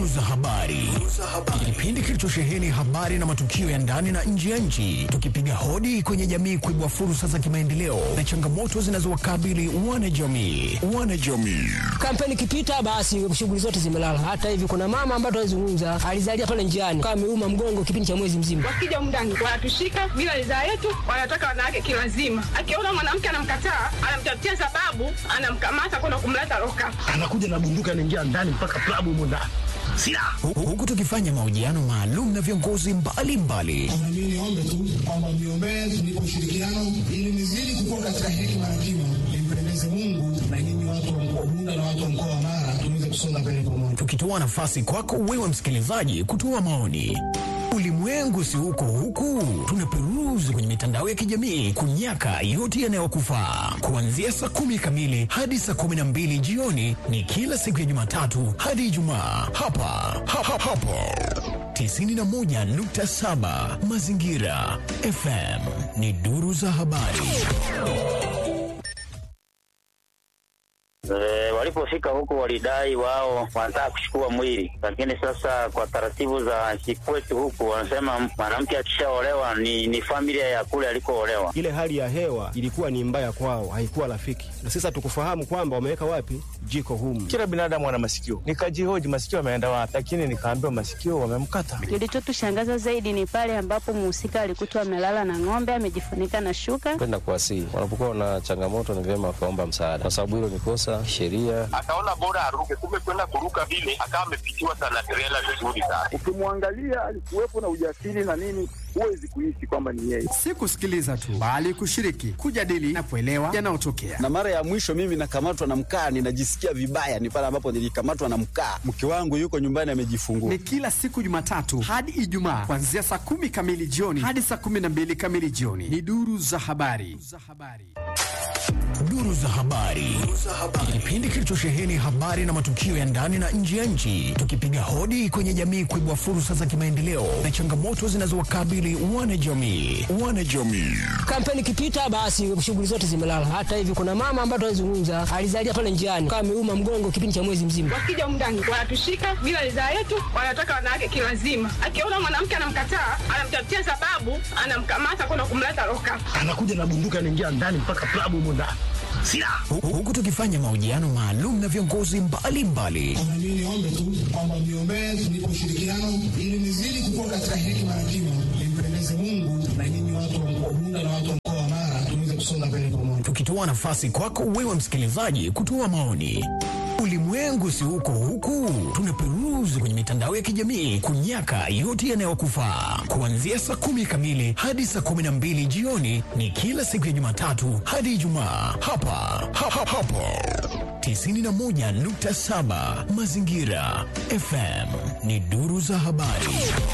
Duru za habari, kipindi kilichosheheni habari na matukio ya ndani na nje ya nchi, tukipiga hodi kwenye jamii kuibua fursa za kimaendeleo na changamoto zinazowakabili wanajamii. Wanajamii Kampeni ikipita basi shughuli zote zimelala. Hata hivi kuna mama ambaye tunazungumza alizalia pale njiani kama ameuma mgongo kipindi cha mwezi mzima. Wakija mndani wanatushika bila ridhaa yetu, wanataka wanawake kilazima. Akiona mwanamke anamkataa, anamtafutia sababu, anamkamata kwenda kumleta loka. anakuja na bunduki anaingia ndani mpaka klabu humo ndani silaha Hu- huku tukifanya mahojiano maalum na viongozi mbalimbali Mimi niombe tu kwamba mniombee tunipe ushirikiano ili nizidi kukua katika hekima na kima, nimpendeze Mungu na nyinyi watu wa mkoa Bunda na watu wa mkoa wa Mara tuweze kusonga mbele pamoja. tukitoa nafasi kwako wewe msikilizaji kutoa maoni. Ulimwengu si huko huku, tunaperuzi kwenye mitandao ya kijamii kunyaka yote yanayokufaa. Kuanzia saa kumi kamili hadi saa kumi na mbili jioni ni kila siku ya Jumatatu hadi Ijumaa hapa ha, ha, hapo 91.7 Mazingira FM ni duru za habari. E, walipofika huko walidai wao wanataka kuchukua mwili, lakini sasa kwa taratibu za kikwetu huku wanasema mwanamke akishaolewa ni, ni familia ya kule alikoolewa. ile hali ya hewa ilikuwa ni mbaya kwao, haikuwa rafiki, na sasa tukufahamu kwamba wameweka wapi jiko humu. Kila binadamu ana masikio. Nikajihoji masikio ameenda wapi, lakini nikaambiwa masikio wamemkata. Kilichotushangaza zaidi ni pale ambapo mhusika alikutwa amelala na ng'ombe amejifunika na shuka. kwenda kuwasihi. Wanapokuwa na changamoto, ni vyema wakaomba msaada, kwa sababu hilo ni kosa sheria. akaona bora aruke, kumbe kwenda kuruka vile akawa amepitiwa sana trela vizuri sana. Ukimwangalia alikuwepo na ujasiri na nini, huwezi kuishi kwamba ni yeye. Si kusikiliza tu, bali kushiriki, kujadili na kuelewa yanayotokea. na mara ya mwisho mimi nakamatwa na mkaa, ninajisikia vibaya, ni pale ambapo nilikamatwa na mkaa. Mke wangu yuko nyumbani amejifungua. Ni kila siku Jumatatu hadi Ijumaa kuanzia saa kumi kamili jioni hadi saa kumi na mbili kamili jioni. Ni duru za habari. Duru za habari, kipindi kilichosheheni habari na matukio ya ndani na nje ya nchi, tukipiga hodi kwenye jamii kuibua fursa za kimaendeleo na changamoto zinazowakabili wanajamii. Wanajamii Kampeni ikipita basi shughuli zote zimelala. Hata hivi kuna mama ambaye tunazungumza alizalia pale njiani kama ameuma mgongo kipindi cha mwezi mzima. Wakija mndani wanatushika bila ridhaa yetu, wanataka wanawake kilazima. Akiona mwanamke anamkataa, anamtafutia sababu, anamkamata kwenda kumleta loka. anakuja na bunduki anaingia ndani mpaka klabu humo ndani silaha Hu- huku tukifanya mahojiano maalum na viongozi mbalimbali Mimi niombe tu kwamba mniombee tunipe ushirikiano ili nizidi kukua katika hekima na kima, nimpendeze Mungu na nyinyi watu wa mkoa Bunda na watu wa mkoa wa Mara tuweze kusonga mbele pamoja. tukitoa nafasi kwako wewe msikilizaji kutoa maoni. Ulimwengu si huko huku, tunaperuzi kwenye mitandao ya kijamii kunyaka yote yanayokufaa. Kuanzia saa kumi kamili hadi saa kumi na mbili jioni ni kila siku ya Jumatatu hadi Ijumaa hapa ha, ha, hapo 91.7 Mazingira FM ni duru za habari.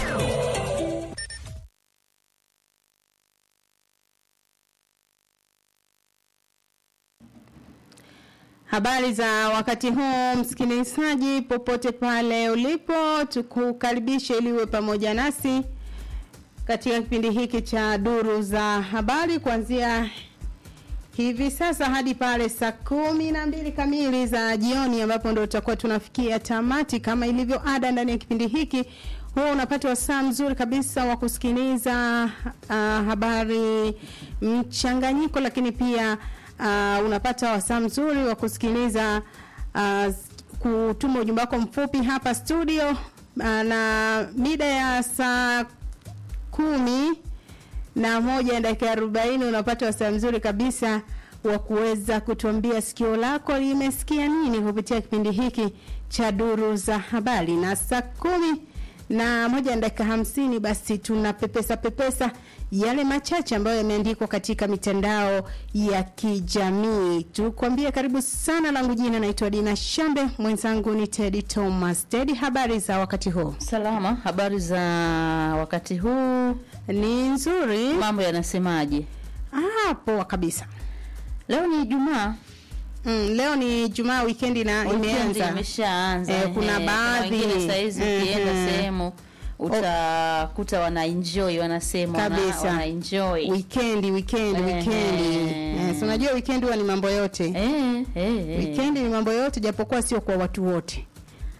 Habari za wakati huu msikilizaji, popote pale ulipo, tukukaribishe ili uwe pamoja nasi katika kipindi hiki cha duru za habari kuanzia hivi sasa hadi pale saa kumi na mbili kamili za jioni, ambapo ndo tutakuwa tunafikia tamati kama ilivyo ada ndani ya kipindi hiki. Huwa unapata wasaa mzuri kabisa wa kusikiliza uh, habari mchanganyiko, lakini pia uh, unapata wasaa mzuri wa kusikiliza uh, kutuma ujumbe wako mfupi hapa studio uh, na mida ya saa kumi na moja na dakika arobaini unapata wasaa mzuri kabisa wa kuweza kutuambia sikio lako limesikia nini kupitia kipindi hiki cha duru za habari na saa kumi na moja na dakika hamsini basi tuna pepesa pepesa yale machache ambayo yameandikwa katika mitandao ya kijamii tukwambie karibu sana langu jina naitwa dina shambe mwenzangu ni tedi thomas tedi habari za wakati huu salama habari za wakati huu ni nzuri mambo yanasemaje ah, poa kabisa leo ni ijumaa Mm, leo ni Jumaa weekend na Weekend imeanza. imeshaanza Eh, kuna ehe. baadhi wengine saizi ukienda Mhm. sehemu utakuta wana enjoy wanasema wana, kabisa wana enjoy weekend weekend Ehe. weekend eh, si unajua weekend huwa ni mambo yote eh, eh, eh. weekend ni mambo yote japokuwa sio kwa watu wote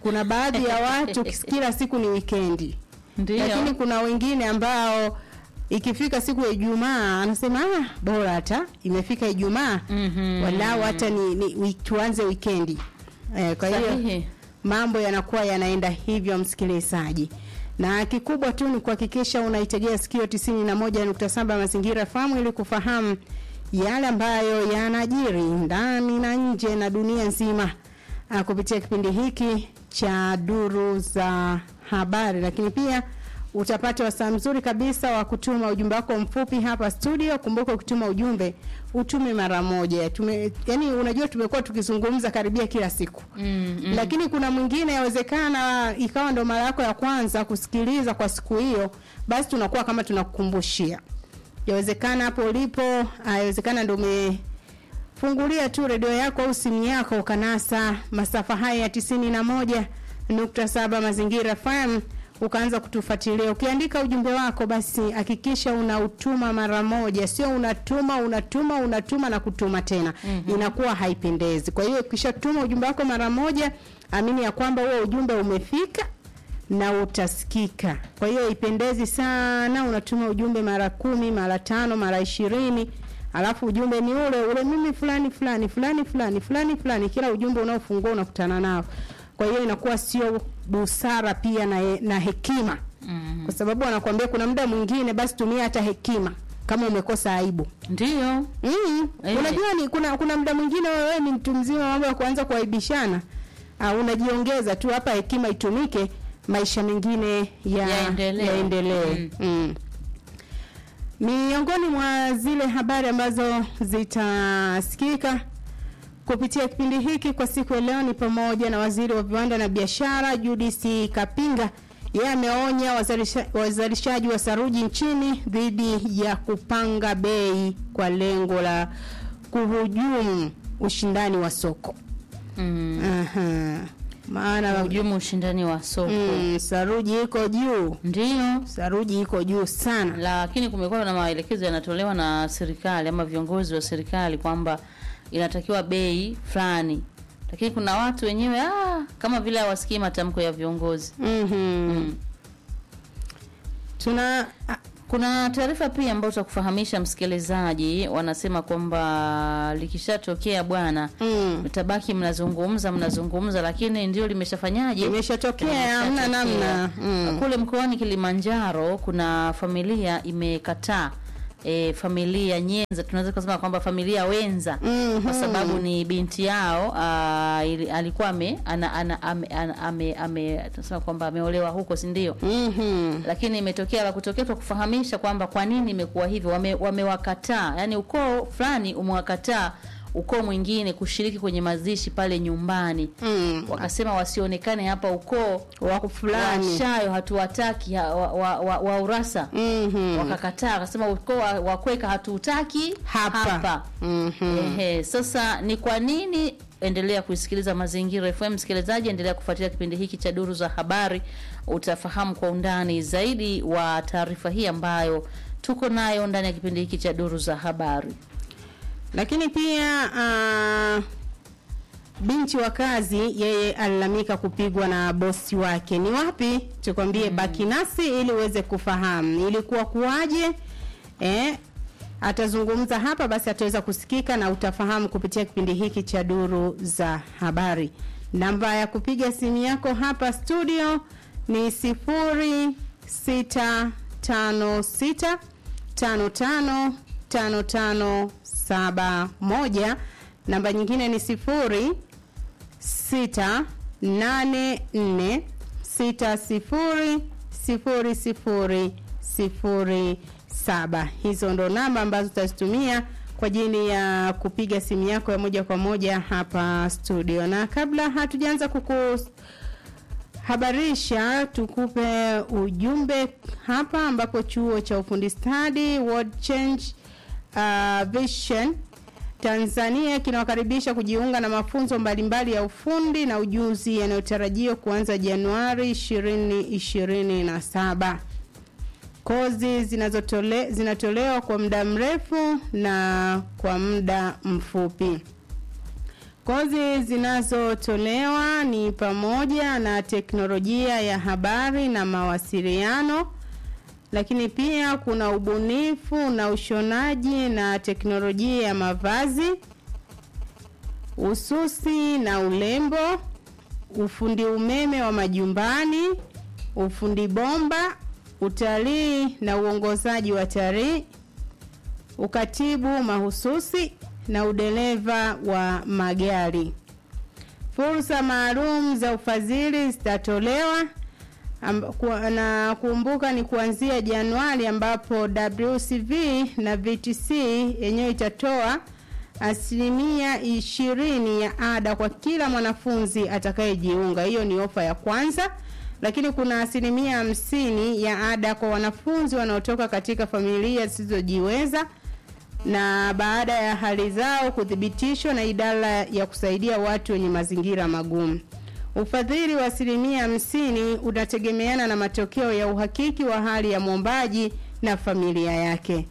kuna baadhi ya watu kila siku ni wikendi Ndio. lakini kuna wengine ambao ikifika siku ya Ijumaa anasema ah, bora hata imefika Ijumaa Mhm. walau hata ni, ni wi- tuanze wikendi eh, kwa hiyo Sahihi. mambo yanakuwa yanaenda hivyo msikilizaji na kikubwa tu ni kuhakikisha unaitegea sikio 91.7 mazingira famu ili kufahamu yale ambayo yanajiri ndani na nje na dunia nzima uh, kupitia kipindi hiki cha duru za habari lakini pia utapata wasaa mzuri kabisa wa kutuma ujumbe wako mfupi hapa studio kumbuka ukituma ujumbe utume mara moja tume, yani unajua tumekuwa tukizungumza karibia kila siku Mm, mm. lakini kuna mwingine yawezekana ikawa ndo mara yako ya kwanza kusikiliza kwa siku hiyo basi tunakuwa kama tunakukumbushia yawezekana hapo ulipo ah, yawezekana ndo umefungulia tu redio yako au simu yako ukanasa masafa haya ya tisini na moja nukta saba mazingira fm ukaanza kutufuatilia ukiandika ujumbe wako basi hakikisha unautuma mara moja sio unatuma unatuma unatuma na kutuma tena mm-hmm. inakuwa haipendezi kwa hiyo ukishatuma ujumbe wako mara moja amini ya kwamba huo ujumbe umefika na utasikika kwa hiyo ipendezi sana unatuma ujumbe mara kumi mara tano mara ishirini alafu ujumbe ni ule ule mimi fulani fulani fulani fulani fulani fulani kila ujumbe unaofungua unakutana nao kwa hiyo inakuwa sio busara pia na, na hekima mm. kwa sababu anakuambia kuna muda mwingine basi tumia hata hekima kama umekosa aibu ndio mm. Eh. unajua ni kuna kuna muda mwingine wewe ni mtu mzima mambo ya kuanza kuaibishana uh, unajiongeza tu hapa hekima itumike maisha mengine ya, Yaendelee. yaendelee mm. mm. miongoni mwa zile habari ambazo zitasikika kupitia kipindi hiki kwa siku ya leo ni pamoja na waziri wa viwanda na biashara Judith Kapinga yeye ameonya wazalisha- wazalishaji wa saruji nchini dhidi ya kupanga bei kwa lengo la kuhujumu ushindani wa soko. Mm. Aha. Maana Hujumu ushindani wa soko. mm, saruji iko juu, Ndio. saruji iko juu sana. Lakini kumekuwa na maelekezo yanatolewa na serikali ama viongozi wa serikali kwamba inatakiwa bei fulani, lakini kuna watu wenyewe ah, kama vile hawasikii matamko ya viongozi. Mhm. Mm. Tuna Kuna taarifa pia ambayo tutakufahamisha msikilizaji, wanasema kwamba likishatokea bwana mm. mtabaki mnazungumza mnazungumza, lakini ndio limeshafanyaje? Imeshatokea, hamna namna. Mm. Kule mkoani Kilimanjaro kuna familia imekataa E, familia nyenza tunaweza kusema kwamba familia wenza Mhm. kwa sababu ni binti yao aa, ili, alikuwa ame ana, ana, ame, ana, ame, ame tunasema kwamba ameolewa huko si ndio? Mhm. lakini imetokea la kutokea kwa kufahamisha kwamba kwa nini imekuwa hivyo wame, wamewakataa yani ukoo fulani umewakataa ukoo mwingine kushiriki kwenye mazishi pale nyumbani Mm. wakasema wasionekane hapa ukoo Wako fulani. washayo hatuwataki ha- wa, wa, wa, wa urasa Mhm. wakakataa wakasema ukoo wa, wa kweka hatuutaki Hapa. hapa. Mhm. Ehe, sasa ni kwa nini endelea kuisikiliza mazingira fm msikilizaji endelea kufuatilia kipindi hiki cha duru za habari utafahamu kwa undani zaidi wa taarifa hii ambayo tuko nayo ndani ya kipindi hiki cha duru za habari lakini pia uh, binti wa kazi yeye alilamika kupigwa na bosi wake ni wapi tukwambie mm. baki nasi ili uweze kufahamu ilikuwa kuwaje eh, atazungumza hapa basi ataweza kusikika na utafahamu kupitia kipindi hiki cha duru za habari namba ya kupiga simu yako hapa studio ni sifuri sita tano sita tano tano tano tano saba moja namba nyingine ni sifuri sita nane nne sita sifuri sifuri sifuri sifuri saba hizo ndo namba ambazo utazitumia kwa ajili ya kupiga simu yako ya moja kwa moja hapa studio na kabla hatujaanza kuku habarisha tukupe ujumbe hapa ambapo chuo cha ufundi stadi World Change uh, Vision Tanzania kinawakaribisha kujiunga na mafunzo mbalimbali ya ufundi na ujuzi yanayotarajiwa kuanza Januari 2027. Kozi zinazotole, zinatolewa kwa muda mrefu na kwa muda mfupi. Kozi zinazotolewa ni pamoja na teknolojia ya habari na mawasiliano, lakini pia kuna ubunifu na ushonaji na teknolojia ya mavazi, ususi na urembo, ufundi umeme wa majumbani, ufundi bomba, utalii na uongozaji wa talii, ukatibu mahususi na udereva wa magari. Fursa maalum za ufadhili zitatolewa amb- kwa- na kumbuka ni kuanzia Januari ambapo WCV na VTC yenyewe itatoa asilimia ishirini ya ada kwa kila mwanafunzi atakayejiunga. Hiyo ni ofa ya kwanza, lakini kuna asilimia hamsini ya ada kwa wanafunzi wanaotoka katika familia zisizojiweza na baada ya hali zao kuthibitishwa na idara ya kusaidia watu wenye mazingira magumu. Ufadhili wa asilimia hamsini unategemeana na matokeo ya uhakiki wa hali ya mwombaji na familia yake.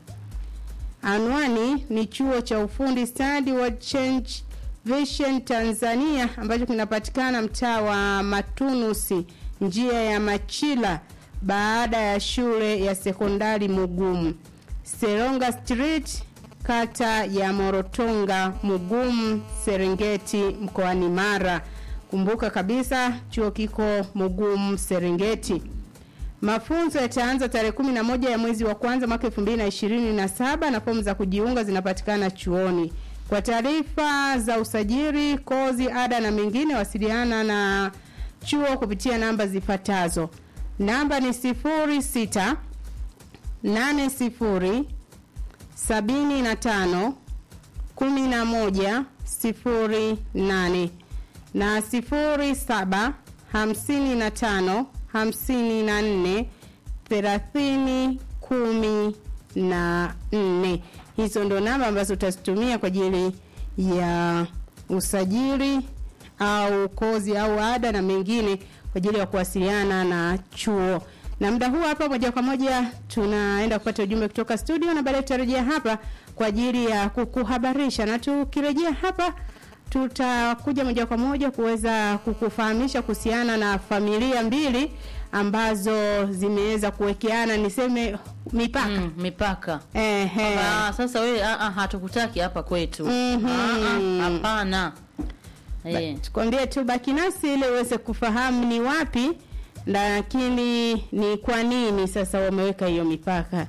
Anwani ni chuo cha ufundi stadi wa Change Vision Tanzania ambacho kinapatikana mtaa wa Matunusi, njia ya Machila, baada ya shule ya sekondari Mugumu, Seronga Street, kata ya Morotonga, Mugumu, Serengeti, mkoani Mara. Kumbuka kabisa chuo kiko Mugumu, Serengeti. Mafunzo yataanza tarehe kumi na moja ya mwezi wa kwanza mwaka elfu mbili na ishirini na saba na fomu za kujiunga zinapatikana chuoni. Kwa taarifa za usajili, kozi, ada na mengine, wasiliana na chuo kupitia namba zifuatazo. Namba ni sifuri sita nane sifuri sabini na tano kumi na moja sifuri nane na sifuri saba hamsini na tano hamsini na nne thelathini kumi na nne. Hizo ndo namba ambazo utazitumia kwa ajili ya usajili au kozi au ada na mengine kwa ajili ya kuwasiliana na chuo. Na muda huu hapa moja kwa moja tunaenda kupata ujumbe kutoka studio na baadaye tutarejea hapa kwa ajili ya kukuhabarisha, na tukirejea hapa tutakuja moja kwa moja kuweza kukufahamisha kuhusiana na familia mbili ambazo zimeweza kuwekeana niseme mipaka mm, mipaka Ehe. Ah, sasa wewe ah, ah, hatukutaki hapa kwetu Mhm. Ah, ah, hapana Eh. tukwambie tu baki nasi ili uweze kufahamu ni wapi lakini ni kwa nini sasa wameweka hiyo mipaka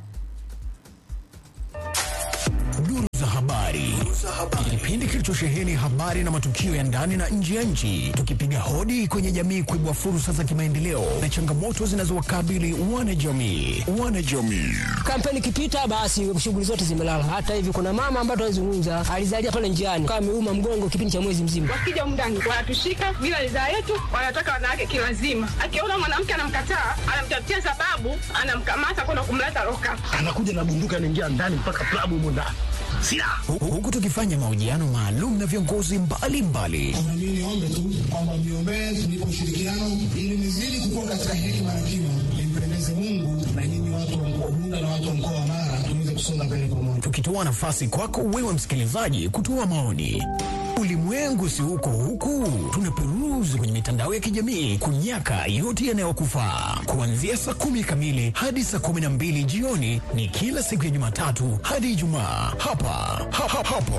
Duru za habari. Kipindi kilichosheheni habari na matukio ya ndani na nje ya nchi, tukipiga hodi kwenye jamii kuibua fursa za kimaendeleo na changamoto zinazowakabili wanajamii. Wanajamii. kampeni ikipita basi shughuli zote zimelala. Hata hivi kuna mama ambaye tunazungumza alizalia pale njiani kama ameuma mgongo kipindi cha mwezi mzima. wakija umndani wanatushika bila ridhaa yetu, wanataka wanawake kilazima. Akiona mwanamke anamkataa, anamtafutia sababu, anamkamata kwenda kumleta loka. anakuja na bunduki anaingia ndani mpaka klabu humo ndani silaha Hu- Huku tukifanya mahojiano maalum na viongozi mbalimbali Na mimi niombe tu kwamba mniombee tunipe ushirikiano ili nizidi kukua katika hekima na kima, nimpendeze Mungu na nyinyi watu wa mkoa Bunda na watu wa mkoa wa Mara tuweze kusonga mbele pamoja. tukitoa nafasi kwako wewe msikilizaji kutoa maoni. Ulimwengu si huko huku, tunaperuzi kwenye mitandao ya kijamii kunyaka yote yanayokufaa. Kuanzia saa kumi kamili hadi saa kumi na mbili jioni ni kila siku ya Jumatatu hadi Ijumaa hapa ha, ha, hapo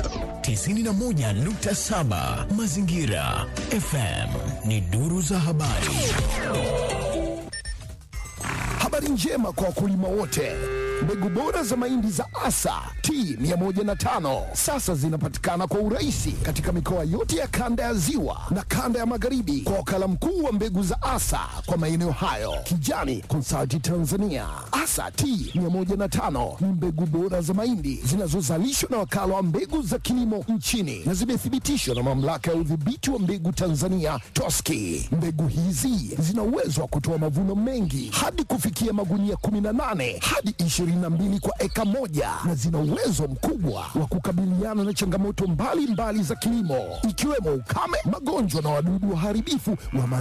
91.7 Mazingira FM ni duru za habari. Habari njema kwa wakulima wote. Mbegu bora za mahindi za Asa T105 sasa zinapatikana kwa urahisi katika mikoa yote ya kanda ya Ziwa na kanda ya Magharibi kwa wakala mkuu wa mbegu za Asa kwa maeneo hayo, Kijani Consulting Tanzania. Asa T105 ni mbegu bora za mahindi zinazozalishwa na wakala wa mbegu za kilimo nchini na zimethibitishwa na mamlaka ya udhibiti wa mbegu Tanzania TOSCI. Mbegu hizi zina uwezo wa kutoa mavuno mengi hadi kufikia magunia 18 hadi 22 kwa eka moja na zina uwezo mkubwa wa kukabiliana na changamoto mbalimbali za kilimo ikiwemo ukame, magonjwa na wadudu waharibifu wa mazao.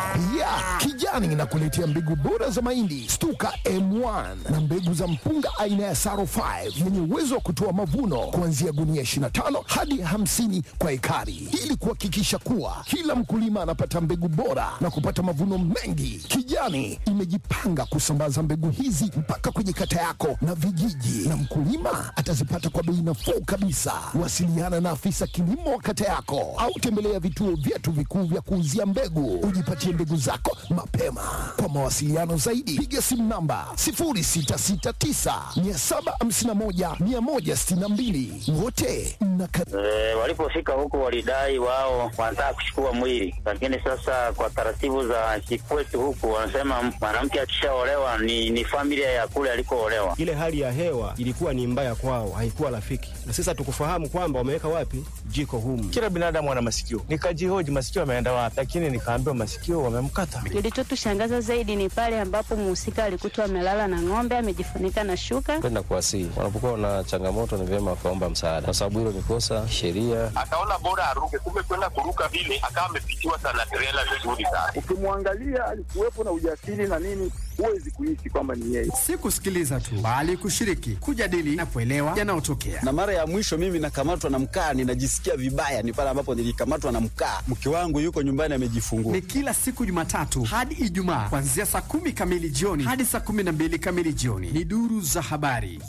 Pia Kijani inakuletea mbegu bora za mahindi Stuka M1 na mbegu za mpunga aina ya Saro 5 yenye uwezo wa kutoa mavuno kuanzia gunia 25 hadi 50 kwa ekari, ili kuhakikisha kuwa kila mkulima anapata mbegu bora na kupata mavuno mengi. Kijani imejipanga kusambaza mbegu hizi mpaka kwenye kata yako na vijiji, na mkulima atazipata kwa bei nafuu kabisa. Wasiliana na afisa kilimo wa kata yako au tembelea vituo vyetu vikuu vya kuuzia mbegu, ujipatie mbegu zako mapema. Kwa mawasiliano zaidi, piga simu namba 0669 751 162. Wote mnakaribishwa. E, walipofika huku walidai wao wanataka kuchukua mwili, lakini sasa kwa taratibu za kikwetu huku wanasema mwanamke akishaolewa ni, ni familia ya kule alikoolewa. Ile hali ya hewa ilikuwa ni mbaya kwao, haikuwa rafiki, na sasa tukufahamu kwamba wameweka wapi jiko humu. Kila binadamu ana masikio, nikajihoji masikio ameenda wapi, lakini nikaambiwa masikio wamemkata. Kilichotushangaza zaidi ni pale ambapo mhusika alikutwa amelala na ng'ombe amejifunika na shuka. Kwenda kuwasihi, wanapokuwa na changamoto ni vyema wakaomba msaada, kwa sababu hilo ni kosa sheria. Akaona bora aruke, kumbe kwenda kuruka vile akawa amepitiwa sana trela vizuri sana. Ukimwangalia alikuwepo na ujasiri na nini, huwezi kuishi kwamba ni yeye. Si kusikiliza tu, bali kushiriki, kujadili na kuelewa yanayotokea. Na mara ya mwisho mimi nakamatwa na mkaa, ninajisikia vibaya, ni pale ambapo nilikamatwa na mkaa. Mke wangu yuko nyumbani amejifungua. Ni kila siku Jumatatu hadi Ijumaa kuanzia saa kumi kamili jioni hadi saa kumi na mbili kamili jioni. Ni duru za habari.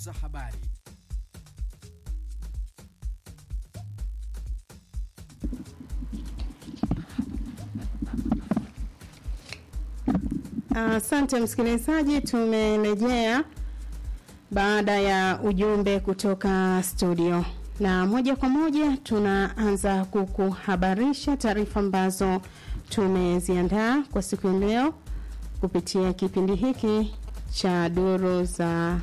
Asante msikilizaji, tumerejea baada ya ujumbe kutoka studio, na moja kwa moja tunaanza kukuhabarisha taarifa ambazo tumeziandaa kwa siku ya leo kupitia kipindi hiki cha duru za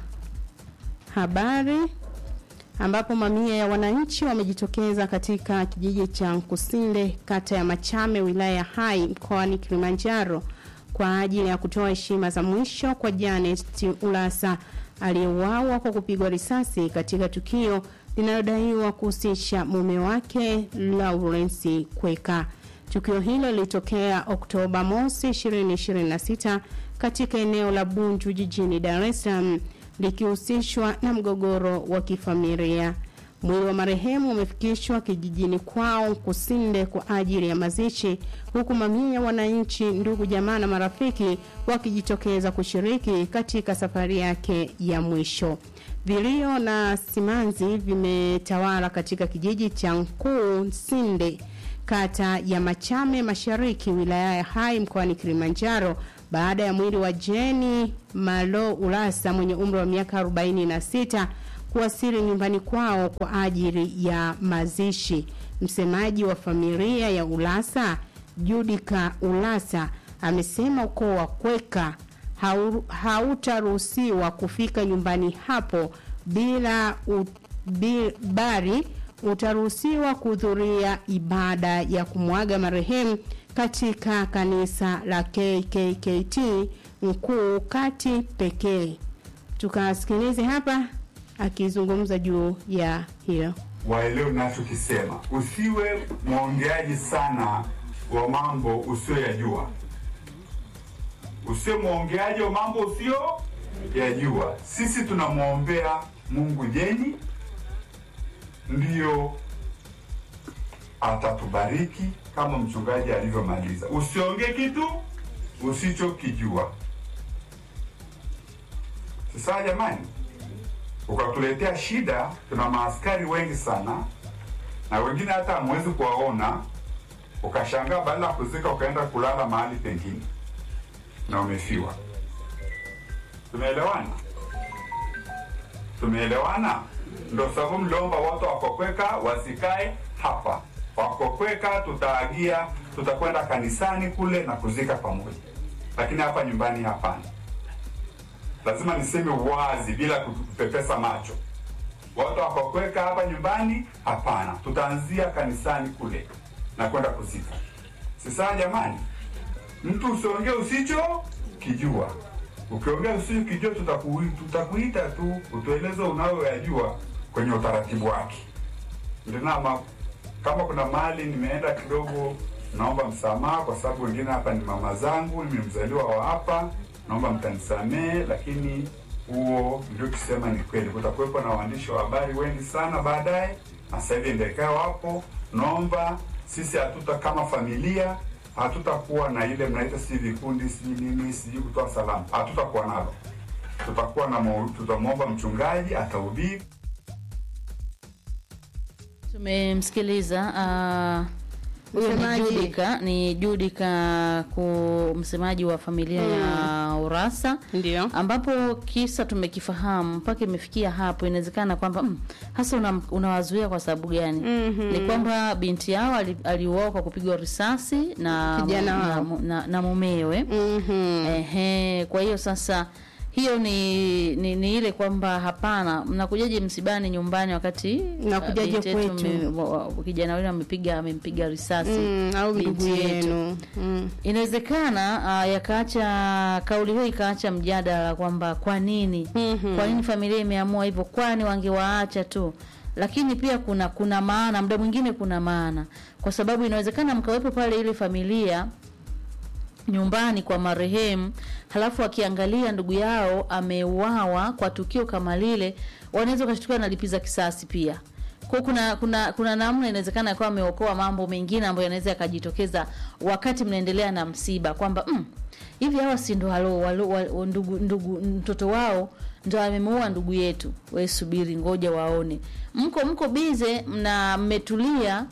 habari ambapo mamia ya wananchi wamejitokeza katika kijiji cha Nkusinde kata ya Machame wilaya ya Hai mkoani Kilimanjaro kwa ajili ya kutoa heshima za mwisho kwa Janet Ulasa aliyeuawa kwa kupigwa risasi katika tukio linalodaiwa kuhusisha mume wake Lawrence Kweka. Tukio hilo lilitokea Oktoba mosi 2026 katika eneo la Bunju jijini Dar es Salaam likihusishwa na mgogoro wa kifamilia. Mwili wa marehemu umefikishwa kijijini kwao Kusinde kwa ajili ya mazishi, huku mamia ya wananchi, ndugu, jamaa na marafiki wakijitokeza kushiriki katika safari yake ya mwisho. Vilio na simanzi vimetawala katika kijiji cha Nkusinde kata ya Machame Mashariki wilaya ya Hai mkoani Kilimanjaro baada ya mwili wa Jeni Malo Ulasa mwenye umri wa miaka 46 kuwasili nyumbani kwao kwa ajili ya mazishi. Msemaji wa familia ya Ulasa, Judika Ulasa, amesema ukoo wa Kweka hautaruhusiwa kufika nyumbani hapo bila u, bi, bari utaruhusiwa kuhudhuria ibada ya kumwaga marehemu katika kanisa la KKKT mkuu kati pekee. Tukasikilize hapa akizungumza juu ya hilo. Waelewe nachokisema, usiwe mwongeaji sana wa mambo usiyoyajua, usiwe mwongeaji wa mambo usiyoyajua. Sisi tunamwombea Mungu Jeni, ndiyo atatubariki kama mchungaji alivyomaliza. Usiongee kitu usichokijua. Sasa jamani, ukatuletea shida. Tuna maaskari wengi sana, na wengine hata hamwezi kuwaona. Ukashangaa badala ya kuzika ukaenda kulala mahali pengine na umefiwa. Tumeelewana? Tumeelewana? Ndo sababu mliomba watu wakokweka wasikae hapa. Wakokweka tutaagia, tutakwenda kanisani kule na kuzika pamoja, lakini hapa nyumbani hapana. Lazima niseme wazi bila kupepesa macho. Watu wakokweka hapa nyumbani hapana, tutaanzia kanisani kule na kwenda kuzika. Sasa jamani, mtu usiongee usicho kijua. Ukiongea usichokijua, tutaku, tutakuita tu utueleze unayoyajua kwenye utaratibu wake. Ndio kama kuna mali nimeenda kidogo naomba msamaha kwa sababu wengine hapa ni mama zangu, mimi ni mzaliwa wa hapa, naomba mtanisamehe, lakini huo ndio kisema ni kweli. Kutakuwepo na waandishi wa habari wengi sana baadaye, na sasa hivi ndekao wapo. Naomba sisi hatuta kama familia hatutakuwa na ile mnaita si vikundi si nini sijui kutoa salamu, hatutakuwa nalo. Tutakuwa na mau- tutamwomba mchungaji atahubiri Tumemsikiliza ah, huyo ni Msemaji. Judika, ni Judika ku msemaji wa familia ya Urasa, ndio ambapo kisa tumekifahamu mpaka imefikia hapo. Inawezekana kwamba mm, hasa una- unawazuia kwa sababu gani? Mhm. Ni kwamba binti yao ali- aliuawa kwa kupigwa risasi na Kijana na, wao. na, na mumewe. Ehe, kwa hiyo sasa hiyo ni, ni, ni ile kwamba hapana, mnakujaje msibani nyumbani wakati Mnakujaje ah, binti yetu kwetu? mme- wa- wa- kijana yule amepiga amempiga risasi Mm, au binti ndugu yetu. yenu mm. Inawezekana uh, yakaacha kauli hiyo ikaacha mjadala kwamba kwa nini kwa nini familia imeamua hivyo, kwani wangewaacha tu. Lakini pia kuna kuna maana, muda mwingine kuna maana, kwa sababu inawezekana mkawepo pale ile familia nyumbani kwa marehemu, halafu akiangalia ndugu yao ameuawa kwa tukio kama lile, wanaweza wakashtuka na lipiza kisasi pia. Kwa kuna kuna kuna namna inawezekana akawa ameokoa mambo mengine ambayo yanaweza yakajitokeza wakati mnaendelea na msiba kwamba mm, hivi hawa si ndo walo, walo, walo, ndugu, ndugu mtoto wao ndo amemuua ndugu yetu. We subiri, ngoja waone. Mko mko bize, mna mmetulia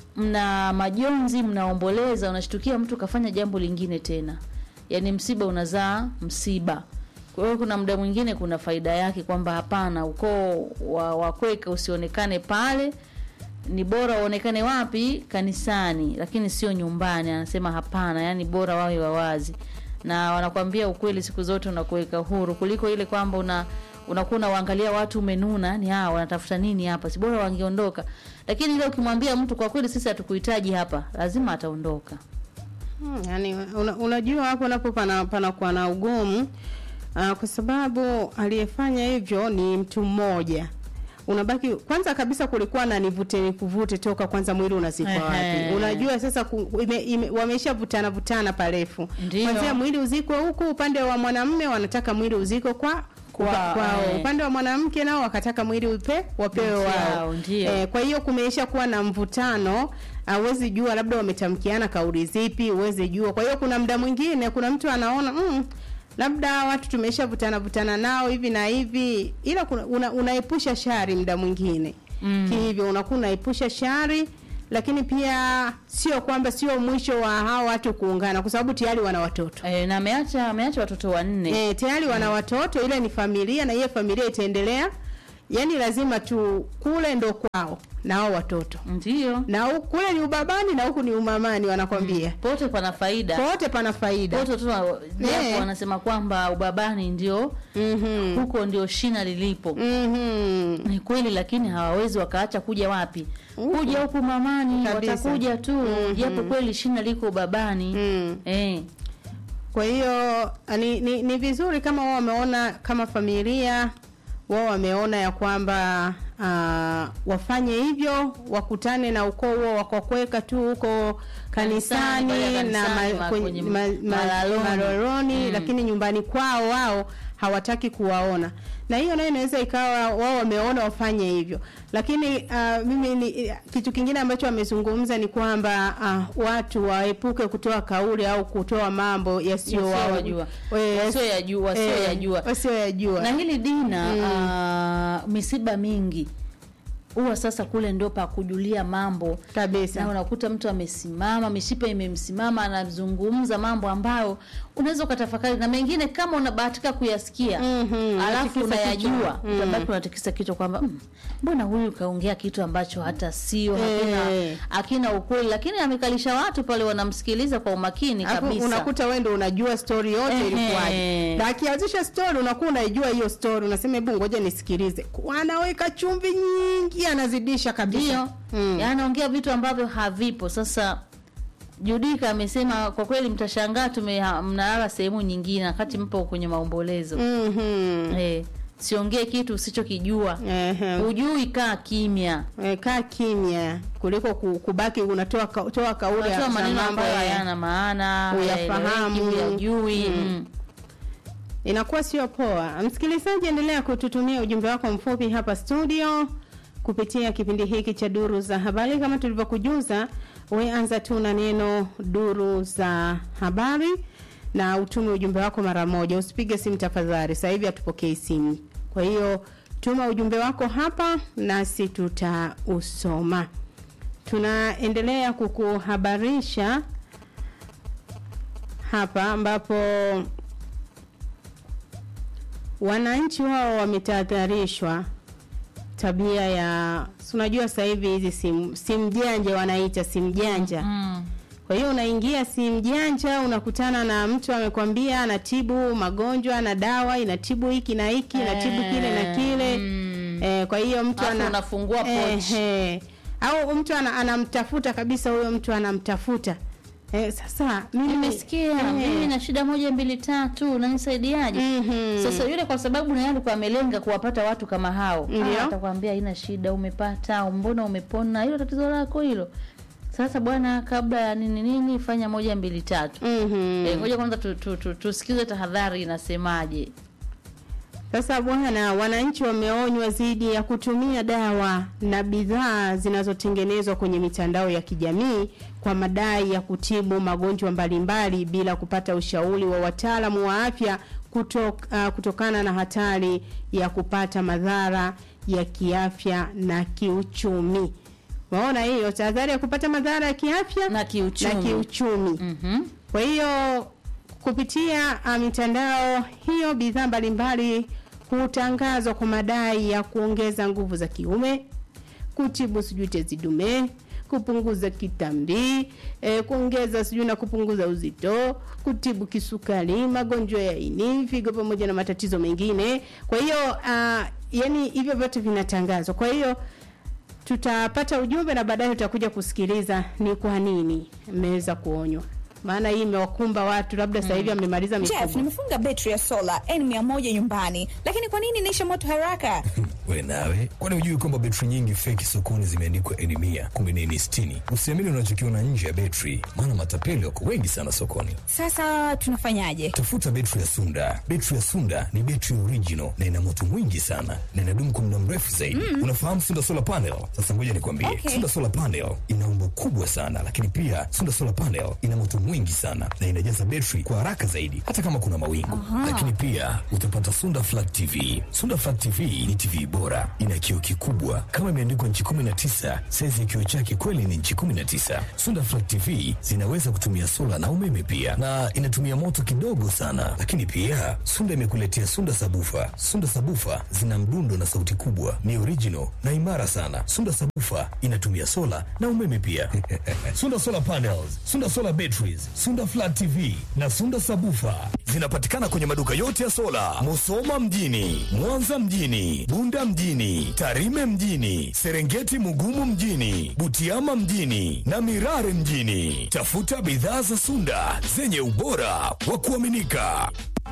mna majonzi, mnaomboleza, unashtukia mtu kafanya jambo lingine tena. Yaani msiba unazaa msiba. Kwa hiyo kuna muda mwingine kuna faida yake kwamba hapana, ukoo wa wakweka usionekane pale, ni bora uonekane wapi? Kanisani, lakini sio nyumbani. Anasema hapana, yani bora wawe wawazi, na wanakwambia ukweli siku zote unakuweka huru kuliko ile kwamba una unakuwa unawaangalia watu umenuna, yani hawa wanatafuta nini hapa, si bora wangeondoka. Lakini ile ukimwambia mtu kwa kweli, sisi hatukuhitaji hapa, lazima ataondoka. Hmm, yani una, unajua hapo napo pana panakuwa na ugumu uh, kwa sababu aliyefanya hivyo ni mtu mmoja unabaki kwanza kabisa kulikuwa na nivute nikuvute toka kwanza mwili unazikwa Ehe. wapi unajua sasa ku, ime, ime, wamesha vutana vutana parefu Ndio. kwanzia mwili uzikwe huku upande wa mwanamume wanataka mwili uzikwe kwa Kwa- kwa, kwao eh. upande wa mwanamke nao wakataka mwili upe wapewe Ndio, wao ndio. eh, kwa hiyo kumeisha kuwa na mvutano huwezi jua labda wametamkiana kauli zipi huwezi jua kwa hiyo kuna muda mwingine kuna mtu anaona mm, labda watu tumesha vutana vutana nao hivi na hivi ila kuna, una, unaepusha shari muda mwingine Mm. hivyo unakuwa unaepusha shari lakini pia sio kwamba sio mwisho wa hao watu kuungana kwa sababu tayari wana watoto e, na ameacha ameacha watoto wanne e, tayari wana watoto ile ni familia na hiyo familia itaendelea yani lazima tu kule ndo kwao na hao watoto ndio na huku- kule ni ubabani na huku ni umamani wanakwambia pote pana faida pote pana faida pote tu japo Eh. wanasema kwamba ubabani ndio mm-hmm. huko ndio shina lilipo mm-hmm. ni kweli lakini hawawezi wakaacha kuja wapi kuja huku mamani Kabisa. watakuja tu Mhm. japo kweli shina liko ubabani Mm. eh. kwa hiyo ni, ni, ni vizuri kama wao wameona kama familia wao wameona ya kwamba uh, wafanye hivyo wakutane na ukoo huo wakakweka tu huko kanisani, Kanisani, na kanisani, ma, ma- kwenye, kwenye ma, ma, malaloni. maloroni Mm. lakini nyumbani kwao wao hawataki kuwaona na hiyo nayo inaweza ikawa wao wameona wafanye hivyo lakini uh, mimi ni, kitu kingine ambacho wamezungumza ni kwamba uh, watu waepuke kutoa kauli au kutoa mambo yasiyo Yasiyowajua. Wasioyajua, wasioyajua. wasioyajua na hili dina Mm. ah, misiba mingi huwa sasa kule ndio pa kujulia mambo kabisa na unakuta mtu amesimama mishipa imemsimama anazungumza mambo ambayo unaweza ukatafakari na mengine kama unabahatika kuyasikia Mhm, alafu unatikisa unayajua kichwa. Mm. utabaki unatikisa kichwa kwamba "Mm, mbona huyu kaongea kitu ambacho hata sio hakina, Eh. hakina ukweli lakini amekalisha watu pale wanamsikiliza kwa umakini Alafu kabisa unakuta wewe ndio unajua story yote Ehe. ilikuwaje. Na akianzisha story unakuwa unaijua hiyo story, unasema hebu ngoja nisikilize. Anaweka chumvi nyingi, anazidisha kabisa. ndio anaongea vitu ambavyo havipo sasa Judika amesema kwa kweli mtashangaa tume mnalala sehemu nyingine wakati mpo kwenye maombolezo. Mhm. Eh, siongee kitu usichokijua hujui kaa kimya e, kaa kimya kuliko ku- kubaki unatoa ka, toa kauli unatoa za maneno mambo ambayo ya- hayana maana huyafahamu hayaeleweki, huyajui Mm. mm. inakuwa sio poa. Msikilizaji, endelea kututumia ujumbe wako mfupi hapa studio kupitia kipindi hiki cha duru za habari. Kama tulivyokujuza, we anza tu na neno duru za habari na utume ujumbe wako mara moja, usipige simu tafadhali. Sasa hivi hatupokei simu, kwa hiyo tuma ujumbe wako hapa nasi tutausoma. Tunaendelea kukuhabarisha hapa ambapo wananchi wao wametahadharishwa tabia ya si unajua sasa hivi hizi simu simu janja wanaita simu janja mm. kwa hiyo unaingia simu janja unakutana na mtu amekwambia anatibu magonjwa na dawa inatibu hiki na hiki inatibu kile na kile eh, kwa hiyo mtu Alafu ana unafungua pochi. eh, au mtu ana, anamtafuta kabisa huyo mtu anamtafuta eh, sasa mimi nimesikia eh, mimi na shida moja mbili tatu unanisaidiaje Mhm. sasa yule kwa sababu naye alikuwa amelenga kuwapata watu kama hao Ndio. Ah, atakwambia haina shida umepata au mbona umepona hilo tatizo lako hilo sasa bwana kabla ya nini nini fanya moja mbili tatu Mhm. Eh, ngoja kwanza tu, tu, tu, tusikize tahadhari inasemaje Sasa bwana, wananchi wameonywa dhidi ya kutumia dawa na bidhaa zinazotengenezwa kwenye mitandao ya kijamii kwa madai ya kutibu magonjwa mbalimbali bila kupata ushauri wa wataalamu wa afya kutok, uh, kutokana na hatari ya kupata madhara ya kiafya na kiuchumi. Maona hiyo tahadhari ya kupata madhara ya kiafya na kiuchumi, na kiuchumi. Mm-hmm. Kwa hiyo kupitia uh, mitandao hiyo bidhaa mbalimbali hutangazwa kwa madai ya kuongeza nguvu za kiume, kutibu sijui tezi dume, kupunguza kitambi, eh, kuongeza sijui na kupunguza uzito, kutibu kisukari, magonjwa ya ini, figo pamoja na matatizo mengine. Kwa hiyo uh, yani hivyo vyote vinatangazwa. Kwa hiyo tutapata ujumbe na baadaye tutakuja kusikiliza ni kwa nini mmeweza kuonywa, maana hii imewakumba watu, labda sasa hivi amemaliza Jeff, mifugo. nimefunga betri ya sola N100 nyumbani, lakini kwa nini inaisha moto haraka? we nawe kwani hujui kwamba betri nyingi feki sokoni zimeandikwa eni mia kumbe ni eni sitini usiamini unachokiona nje ya betri maana matapeli wako wengi sana sokoni Sasa tunafanyaje? tafuta betri ya sunda betri ya sunda ni betri original na ina moto mwingi sana na inadumu kwa muda mrefu zaidi Mm. unafahamu sunda solar panel sasa ngoja nikwambie Okay. sunda solar panel ina umbo kubwa sana lakini pia sunda solar panel ina moto mwingi sana na inajaza betri kwa haraka zaidi hata kama kuna mawingu Aha. lakini pia utapata sunda flat tv sunda flat tv ni tv bora ina kioo kikubwa kama imeandikwa nchi 19 saizi ya kioo chake kweli ni nchi 19 sunda flat tv zinaweza kutumia sola na umeme pia na inatumia moto kidogo sana lakini pia sunda imekuletea sunda sabufa sunda sabufa zina mdundo na sauti kubwa ni original na imara sana sunda sabufa inatumia sola na umeme pia sunda solar panels sunda solar batteries sunda flat tv na sunda sabufa zinapatikana kwenye maduka yote ya sola musoma mjini mwanza mjini bunda mjini tarime mjini serengeti mugumu mjini butiama mjini na mirare mjini tafuta bidhaa za sunda zenye ubora wa kuaminika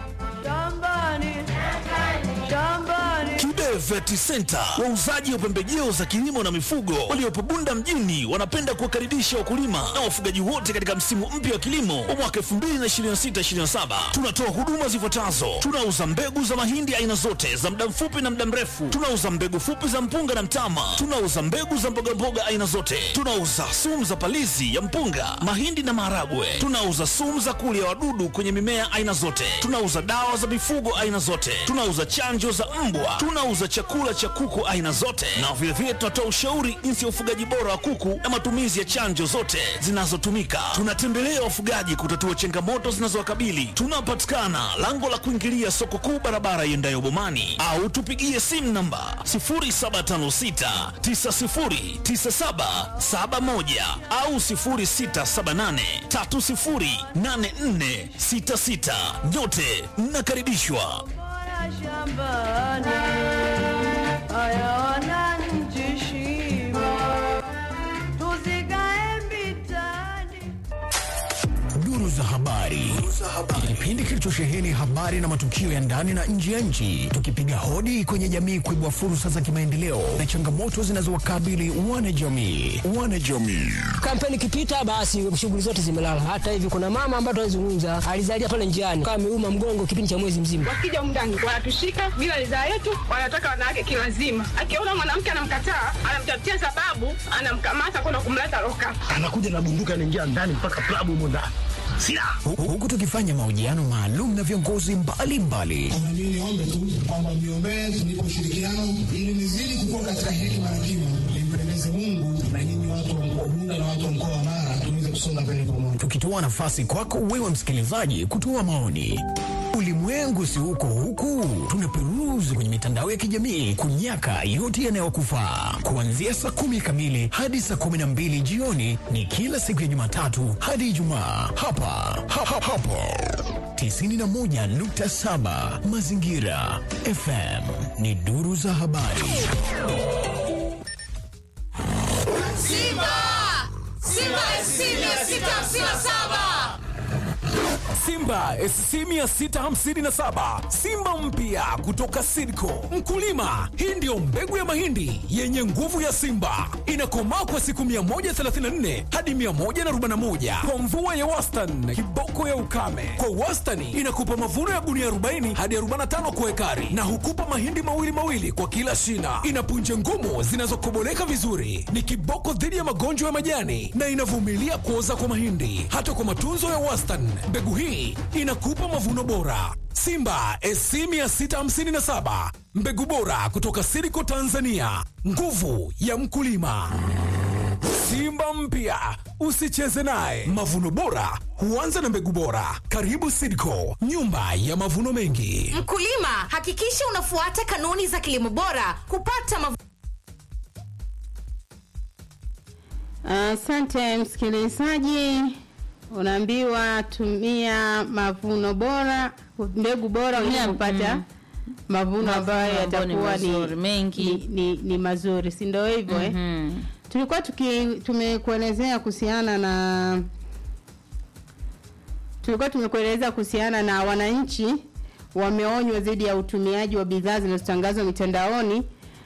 Kibe Vet Center, wauzaji wa pembejeo za kilimo na mifugo waliopo Bunda mjini, wanapenda kuwakaribisha wakulima na wafugaji wote katika msimu mpya wa kilimo wa mwaka 2026/2027. Tunatoa huduma zifuatazo: tunauza mbegu za mahindi aina zote za muda mfupi na muda mrefu, tunauza mbegu fupi za mpunga na mtama, tunauza mbegu za mbogamboga aina zote, tunauza sumu za palizi ya mpunga, mahindi na maharagwe, tunauza sumu za kulia wadudu kwenye mimea aina zote, tunauza dawa za mifugo aina zote, tunauza chanjo za mbwa, tunauza chakula cha kuku aina zote, na vilevile tunatoa ushauri jinsi ya ufugaji bora wa kuku na matumizi ya chanjo zote zinazotumika. Tunatembelea wafugaji kutatua changamoto zinazowakabili. Tunapatikana lango la kuingilia soko kuu, barabara iendayo Bomani, au tupigie simu namba 0756 909771 au 0678 308466. Nyote mnakaribishwa. duru za habari kipindi kilichosheheni habari na matukio ya ndani na nje ya nchi, tukipiga hodi kwenye jamii kuibua fursa za kimaendeleo na changamoto zinazowakabili wanajamii. Wanajamii Kampeni ikipita, basi shughuli zote zimelala. Hata hivi kuna mama ambaye tunazungumza alizalia pale njiani, kama ameuma mgongo kipindi cha mwezi mzima. Wakija humu ndani wanatushika bila ridhaa yetu, wanataka wanawake kilazima. Akiona mwanamke anamkataa, anamtafutia sababu, anamkamata kwenda kumleta loka. anakuja na bunduki anaingia ndani mpaka klabu humo ndani silaha Hu- huku tukifanya mahojiano maalum na viongozi mbalimbali Na mimi niombe tu kwamba mniombee tunipe ushirikiano ili nizidi kukua katika hekima na kima, nimpendeze Mungu na nyinyi watu wa mkoa Bunda na watu wa mkoa wa Mara tuweze kusonga mbele pamoja. tukitoa nafasi kwako wewe msikilizaji kutoa maoni. Ulimwengu si huko huku, tunaperuzi kwenye mitandao ya kijamii kunyaka yote yanayokufaa. Kuanzia saa kumi kamili hadi saa kumi na mbili jioni ni kila siku ya Jumatatu hadi Ijumaa hapa ha, ha, hapo 91.7 Mazingira FM ni duru za habari. Simba! Simba SC 657! Simba SC 657 Simba mpya kutoka Sidco. Mkulima, hii ndiyo mbegu ya mahindi yenye nguvu ya Simba, inakomaa kwa siku 134 hadi 141 kwa mvua ya wastani, kiboko ya ukame. Kwa wastani inakupa mavuno ya gunia 40 hadi 45 kwa ekari, na hukupa mahindi mawili mawili kwa kila shina. Ina punje ngumu zinazokoboleka vizuri, ni kiboko dhidi ya magonjwa ya majani na inavumilia kuoza kwa mahindi. Hata kwa matunzo ya wastani, mbegu hii inakupa mavuno bora. Simba SC 657 mbegu bora kutoka Siriko Tanzania, nguvu ya mkulima. Simba mpya usicheze naye. Mavuno bora huanza na mbegu bora. Karibu Sidco, nyumba ya mavuno mengi. Mkulima, hakikisha unafuata kanuni za kilimo bora kupata mavuno Asante msikilizaji, unaambiwa tumia mavuno bora, mbegu bora Tumia, ili kupata mm. mavuno Mavuno ambayo ambayo ni yatakuwa ni, mazuri, mengi. ni, ni, ni mazuri, si ndio hivyo eh? Mhm. Tulikuwa tuki tumekuelezea kuhusiana na tulikuwa tumekueleza kuhusiana na wananchi wameonywa dhidi ya utumiaji wa bidhaa zinazotangazwa mitandaoni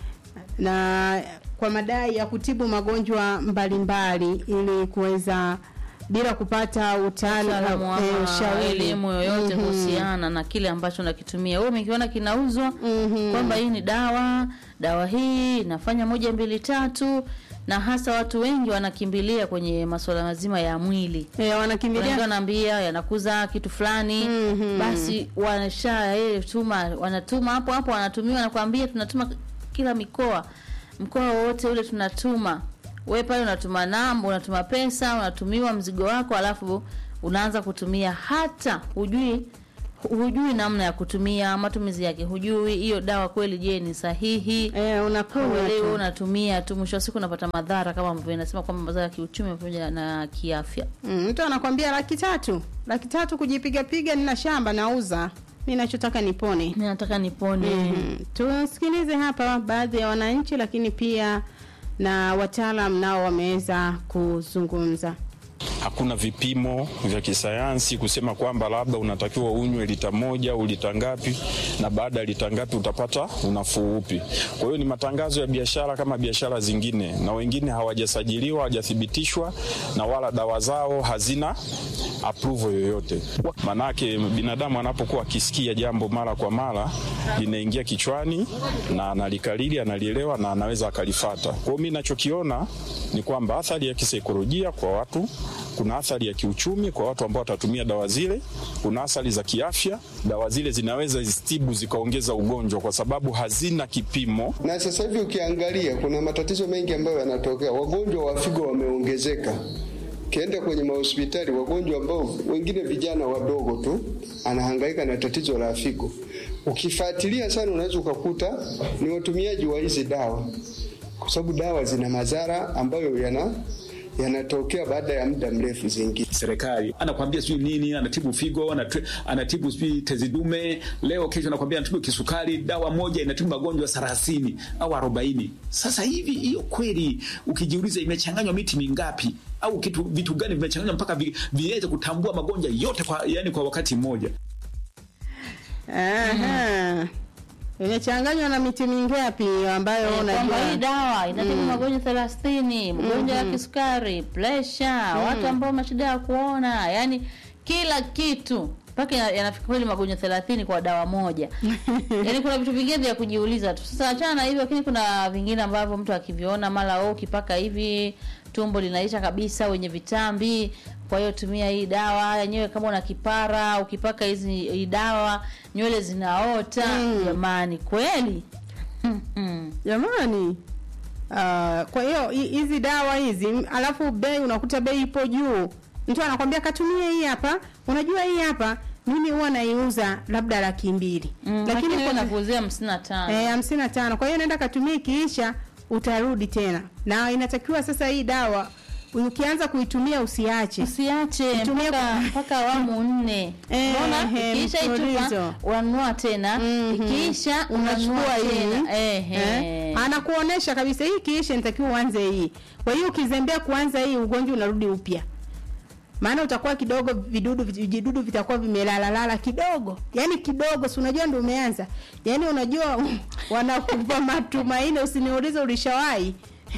na kwa madai ya kutibu magonjwa mbalimbali ili kuweza bila kupata utaalamu Utaalamu eh, ama ushauri elimu yoyote Mhm. kuhusiana na kile ambacho nakitumia. Wewe umekiona kinauzwa kwamba hii ni dawa, dawa hii inafanya moja mbili tatu, na hasa watu wengi wanakimbilia kwenye masuala mazima ya mwili eh, wanakimbilia wanaambia yanakuza kitu fulani basi wanasha eh, tuma wanatuma hapo hapo wanatumiwa nakwambia tunatuma kila mikoa mkoa wowote ule tunatuma we pale unatuma namba unatuma pesa unatumiwa mzigo wako alafu unaanza kutumia hata hujui hujui namna ya kutumia matumizi yake hujui hiyo dawa kweli je ni sahihi eh, unakunywa leo tu. unatumia tu mwisho wa siku unapata madhara kama ambavyo inasema kwamba madhara ya kiuchumi pamoja na kiafya Mm, mtu anakwambia laki tatu laki tatu kujipiga piga, nina shamba nauza, mi nachotaka nipone, mi nataka nipone. mm Tusikilize hapa baadhi ya wananchi, lakini pia na wataalam nao wameweza kuzungumza. hakuna vipimo vya kisayansi kusema kwamba labda unatakiwa unywe lita moja au lita ngapi, na baada ya lita ngapi utapata unafuu upi. Kwa hiyo ni matangazo ya biashara kama biashara zingine, na wengine hawajasajiliwa, hawajathibitishwa na wala dawa zao hazina approval yoyote. Manake binadamu anapokuwa akisikia jambo mara kwa mara linaingia kichwani na analikalili, analielewa na anaweza akalifata. Kwa hiyo mimi nachokiona ni kwamba athari ya kisaikolojia kwa watu kuna athari ya kiuchumi kwa watu ambao watatumia dawa zile, kuna athari za kiafya. Dawa zile zinaweza zitibu zikaongeza ugonjwa kwa sababu hazina kipimo. Na sasa hivi ukiangalia, kuna matatizo mengi ambayo yanatokea. Wagonjwa wa figo wameongezeka. Ukienda kwenye mahospitali, wagonjwa ambao wengine vijana wadogo tu anahangaika na tatizo la figo. Ukifuatilia sana, unaweza ukakuta ni watumiaji wa hizi dawa, kwa sababu dawa zina madhara ambayo yana yanatokea baada ya muda mrefu zingine. serikali, anakwambia sijui nini, anatibu figo, anatu- anatibu sijui tezi dume, leo kesho anakwambia anatibu kisukari, dawa moja inatibu magonjwa thelathini au arobaini. Sasa hivi hiyo kweli, ukijiuliza imechanganywa miti mingapi au kitu vitu gani vimechanganywa mpaka vi, viweze kutambua magonjwa yote kwa, yani kwa wakati mmoja? Aha. Imechanganywa na miti mingapi ambayo Eh, kwamba hii unajua dawa inatibu Mm. magonjwa thelathini magonjwa ya Mhm. kisukari presha Mm. watu ambao mashida ya kuona yani kila kitu mpaka yana- yanafika kweli magonjwa thelathini kwa dawa moja yani kuna vitu vingine vya kujiuliza tu sasa achana na hivyo lakini kuna vingine ambavyo mtu akiviona mara oh, ukipaka hivi tumbo linaisha kabisa wenye vitambi kwa hiyo tumia hii dawa yenyewe kama una kipara ukipaka hizi hii dawa nywele zinaota jamani kweli jamani Ah, kwa hiyo hi- hizi dawa hizi m- alafu bei unakuta bei ipo juu mtu anakwambia katumie hii hapa unajua hii hapa mimi huwa naiuza labda laki mbili lakini wewe kuna- unakuuzia hamsini na tano Eh, hamsini na tano. Kwa hiyo naenda katumia ikiisha utarudi tena, na inatakiwa sasa hii dawa ukianza kuitumia usiache, usiache Itumie mpaka kwa- mpaka awamu nne Eh, unaona eh, ikiisha itupa mfululizo. unanunua tena ikiisha unanunua unachukua hii tena Ehe. eh, anakuonesha kabisa hii kiisha nitakiwa uanze hii. Kwa hiyo ukizembea kuanza hii, ugonjwa unarudi upya, maana utakuwa kidogo vidudu vijidudu vitakuwa vimelalalala kidogo, yani kidogo, si unajua ndio umeanza, yani unajua wanakupa matumaini, usiniulize ulishawahi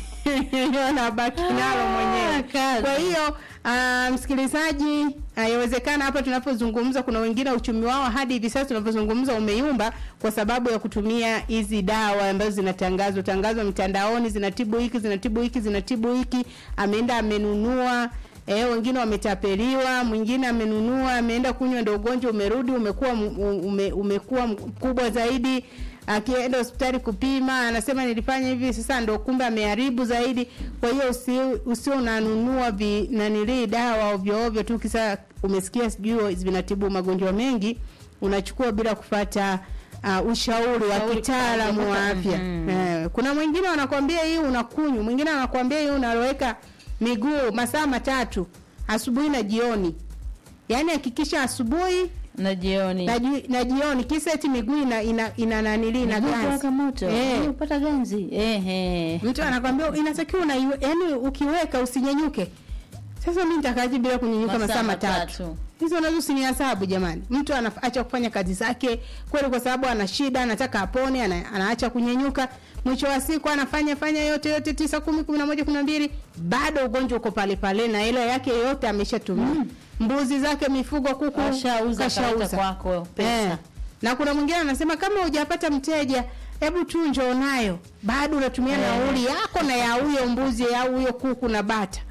wanabaki nalo mwenyewe. Kwa hiyo uh, msikilizaji, ah, yawezekana hapa tunapozungumza kuna wengine uchumi wao hadi hivi sasa tunavyozungumza umeyumba kwa sababu ya kutumia hizi dawa ambazo zinatangazwa tangazwa mitandaoni, zinatibu hiki, zinatibu hiki, zinatibu hiki, ameenda amenunua Eh, wengine wametapeliwa, mwingine amenunua, ameenda kunywa, ndio ugonjwa umerudi, umekuwa m- ume, umekuwa mkubwa zaidi. Akienda hospitali kupima, anasema nilifanya hivi, sasa ndio kumbe ameharibu zaidi. Kwa hiyo usi, usio unanunua vi nanilii dawa ovyo ovyo tu, kisa umesikia sijui vinatibu magonjwa mengi, unachukua bila kufata uh, ushauri wa Ushauri kitaalamu wa kwa- afya. Mhm. Eh, kuna mwingine wanakwambia hii unakunywa, mwingine anakwambia hii unaloweka miguu masaa matatu asubuhi na jioni. Yaani hakikisha asubuhi na jioni na, ji, na jioni kisa eti miguu ina ina, ina nanili na Miguu ganzi. kuwaka moto Eh. eh. upata ganzi ehe Mtu anakwambia inatakiwa una yani ukiweka usinyenyuke. Sasa mimi nitakaje bila kunyenyuka Masaa masaa matatu? matatu. Hizo nazo usinihesabu jamani. Mtu anaacha kufanya kazi zake kweli kwa sababu ana shida, anataka apone, ana, anaacha kunyenyuka. Mwisho wa siku anafanya fanya yote yote tisa, kumi, kumi na moja, kumi na mbili, bado ugonjwa uko pale pale na hela yake yote ameshatumia. Mbuzi zake, mifugo, kuku Kashauza, kashauza. kaleta kwako pesa. Eh. Na kuna mwingine anasema kama hujapata mteja, hebu tu njoo nayo. Bado unatumia Eh. nauli yako na ya huyo mbuzi au huyo kuku na bata.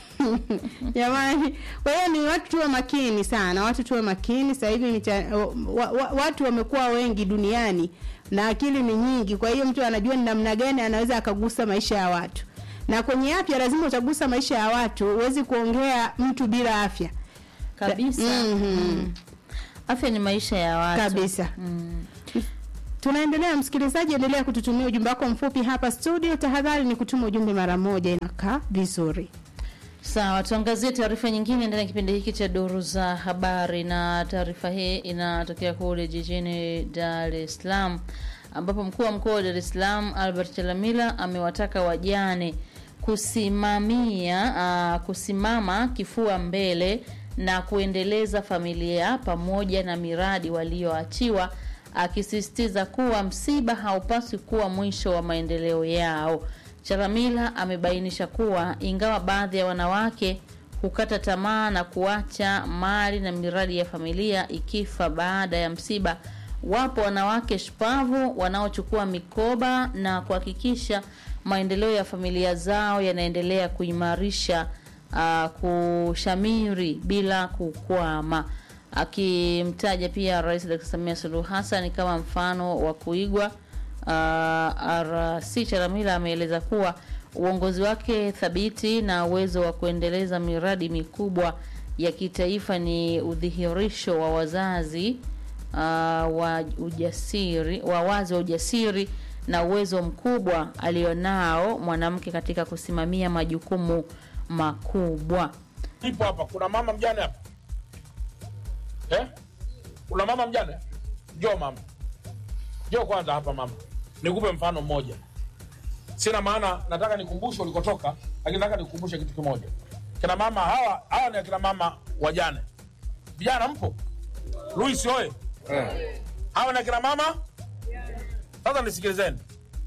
Jamani, kwa hiyo ni watu tuwe makini sana, watu tuwe makini. Sasa hivi mita- wa, wa, watu wamekuwa wengi duniani na akili ni nyingi, kwa hiyo mtu anajua ni namna gani anaweza akagusa maisha ya watu. Na kwenye afya lazima utagusa maisha ya watu, huwezi kuongea mtu bila afya kabisa Mhm. afya ni maisha ya watu kabisa tunaendelea msikilizaji endelea kututumia ujumbe wako mfupi hapa studio tahadhari ni kutuma ujumbe mara moja inakaa vizuri Sawa, tuangazie taarifa nyingine ndani ya kipindi hiki cha duru za habari, na taarifa hii inatokea kule jijini Dar es Salaam ambapo mkuu wa mkoa wa Dar es Salaam Albert Chalamila amewataka wajane kusimamia uh, kusimama kifua mbele na kuendeleza familia pamoja na miradi walioachiwa, akisisitiza kuwa msiba haupaswi kuwa mwisho wa maendeleo yao. Chalamila amebainisha kuwa ingawa baadhi ya wanawake hukata tamaa na kuacha mali na miradi ya familia ikifa baada ya msiba, wapo wanawake shupavu wanaochukua mikoba na kuhakikisha maendeleo ya familia zao yanaendelea kuimarisha uh, kushamiri bila kukwama akimtaja pia Rais Dr. Samia Suluhu Hassan kama mfano wa kuigwa. Uh, RC Chalamila ameeleza kuwa uongozi wake thabiti na uwezo wa kuendeleza miradi mikubwa ya kitaifa ni udhihirisho wa wazazi uh, wa ujasiri wa wazi wa ujasiri na uwezo mkubwa alionao mwanamke katika kusimamia majukumu makubwa. ipo hapa. Kuna mama mjane hapa eh? Kuna mama mjane? Njoo mama, njoo kwanza hapa mama, nikupe mfano mmoja. Sina maana nataka nikumbushe ulikotoka, lakini nataka nikukumbushe kitu kimoja. Kina mama hawa hawa ni akina mama wajane. Vijana mpo? Luis oye! Hawa ni akina mama. Sasa nisikilizeni,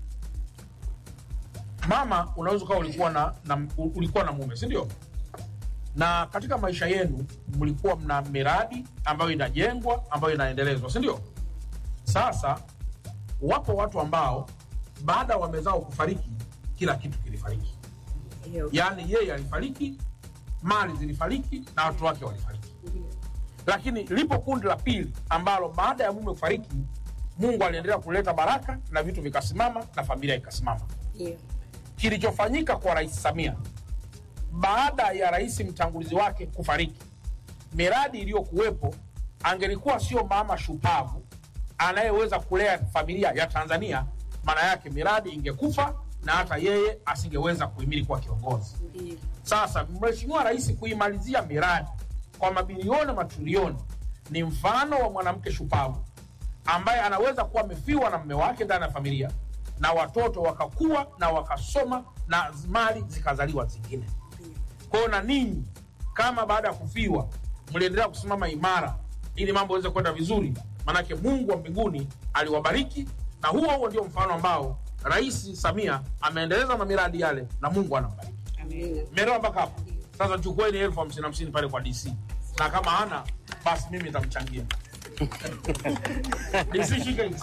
mama, unaweza ukawa ulikuwa na, na ulikuwa na mume, si ndio? Na katika maisha yenu mlikuwa mna miradi ambayo inajengwa ambayo inaendelezwa, si ndio? Sasa wapo watu ambao baada ya wamezao kufariki, kila kitu kilifariki. Yaani yeye alifariki, mali zilifariki na watu wake walifariki. Lakini lipo kundi la pili ambalo baada ya mume kufariki, Mungu aliendelea kuleta baraka na vitu vikasimama na familia ikasimama. Kilichofanyika kwa Rais Samia baada ya rais mtangulizi wake kufariki, miradi iliyokuwepo, angelikuwa sio mama shupavu anayeweza kulea familia ya Tanzania, maana yake miradi ingekufa na hata yeye asingeweza kuhimili kuwa kiongozi. Sasa mheshimiwa rais kuimalizia miradi kwa mabilioni matrilioni ni mfano wa mwanamke shupavu ambaye anaweza kuwa amefiwa na mme wake ndani ya familia na watoto wakakua na wakasoma na mali zikazaliwa zingine. Kwa hiyo na ninyi kama baada ya kufiwa mliendelea kusimama imara ili mambo yaweze kwenda vizuri, manake Mungu wa mbinguni aliwabariki, na huo huo ndio mfano ambao Rais Samia ameendeleza na miradi yale na Mungu anambariki. Mmeelewa mpaka hapo? Sasa chukueni elfu hamsini hamsini pale kwa DC, na kama hana basi mimi nitamchangia DC shika hizi.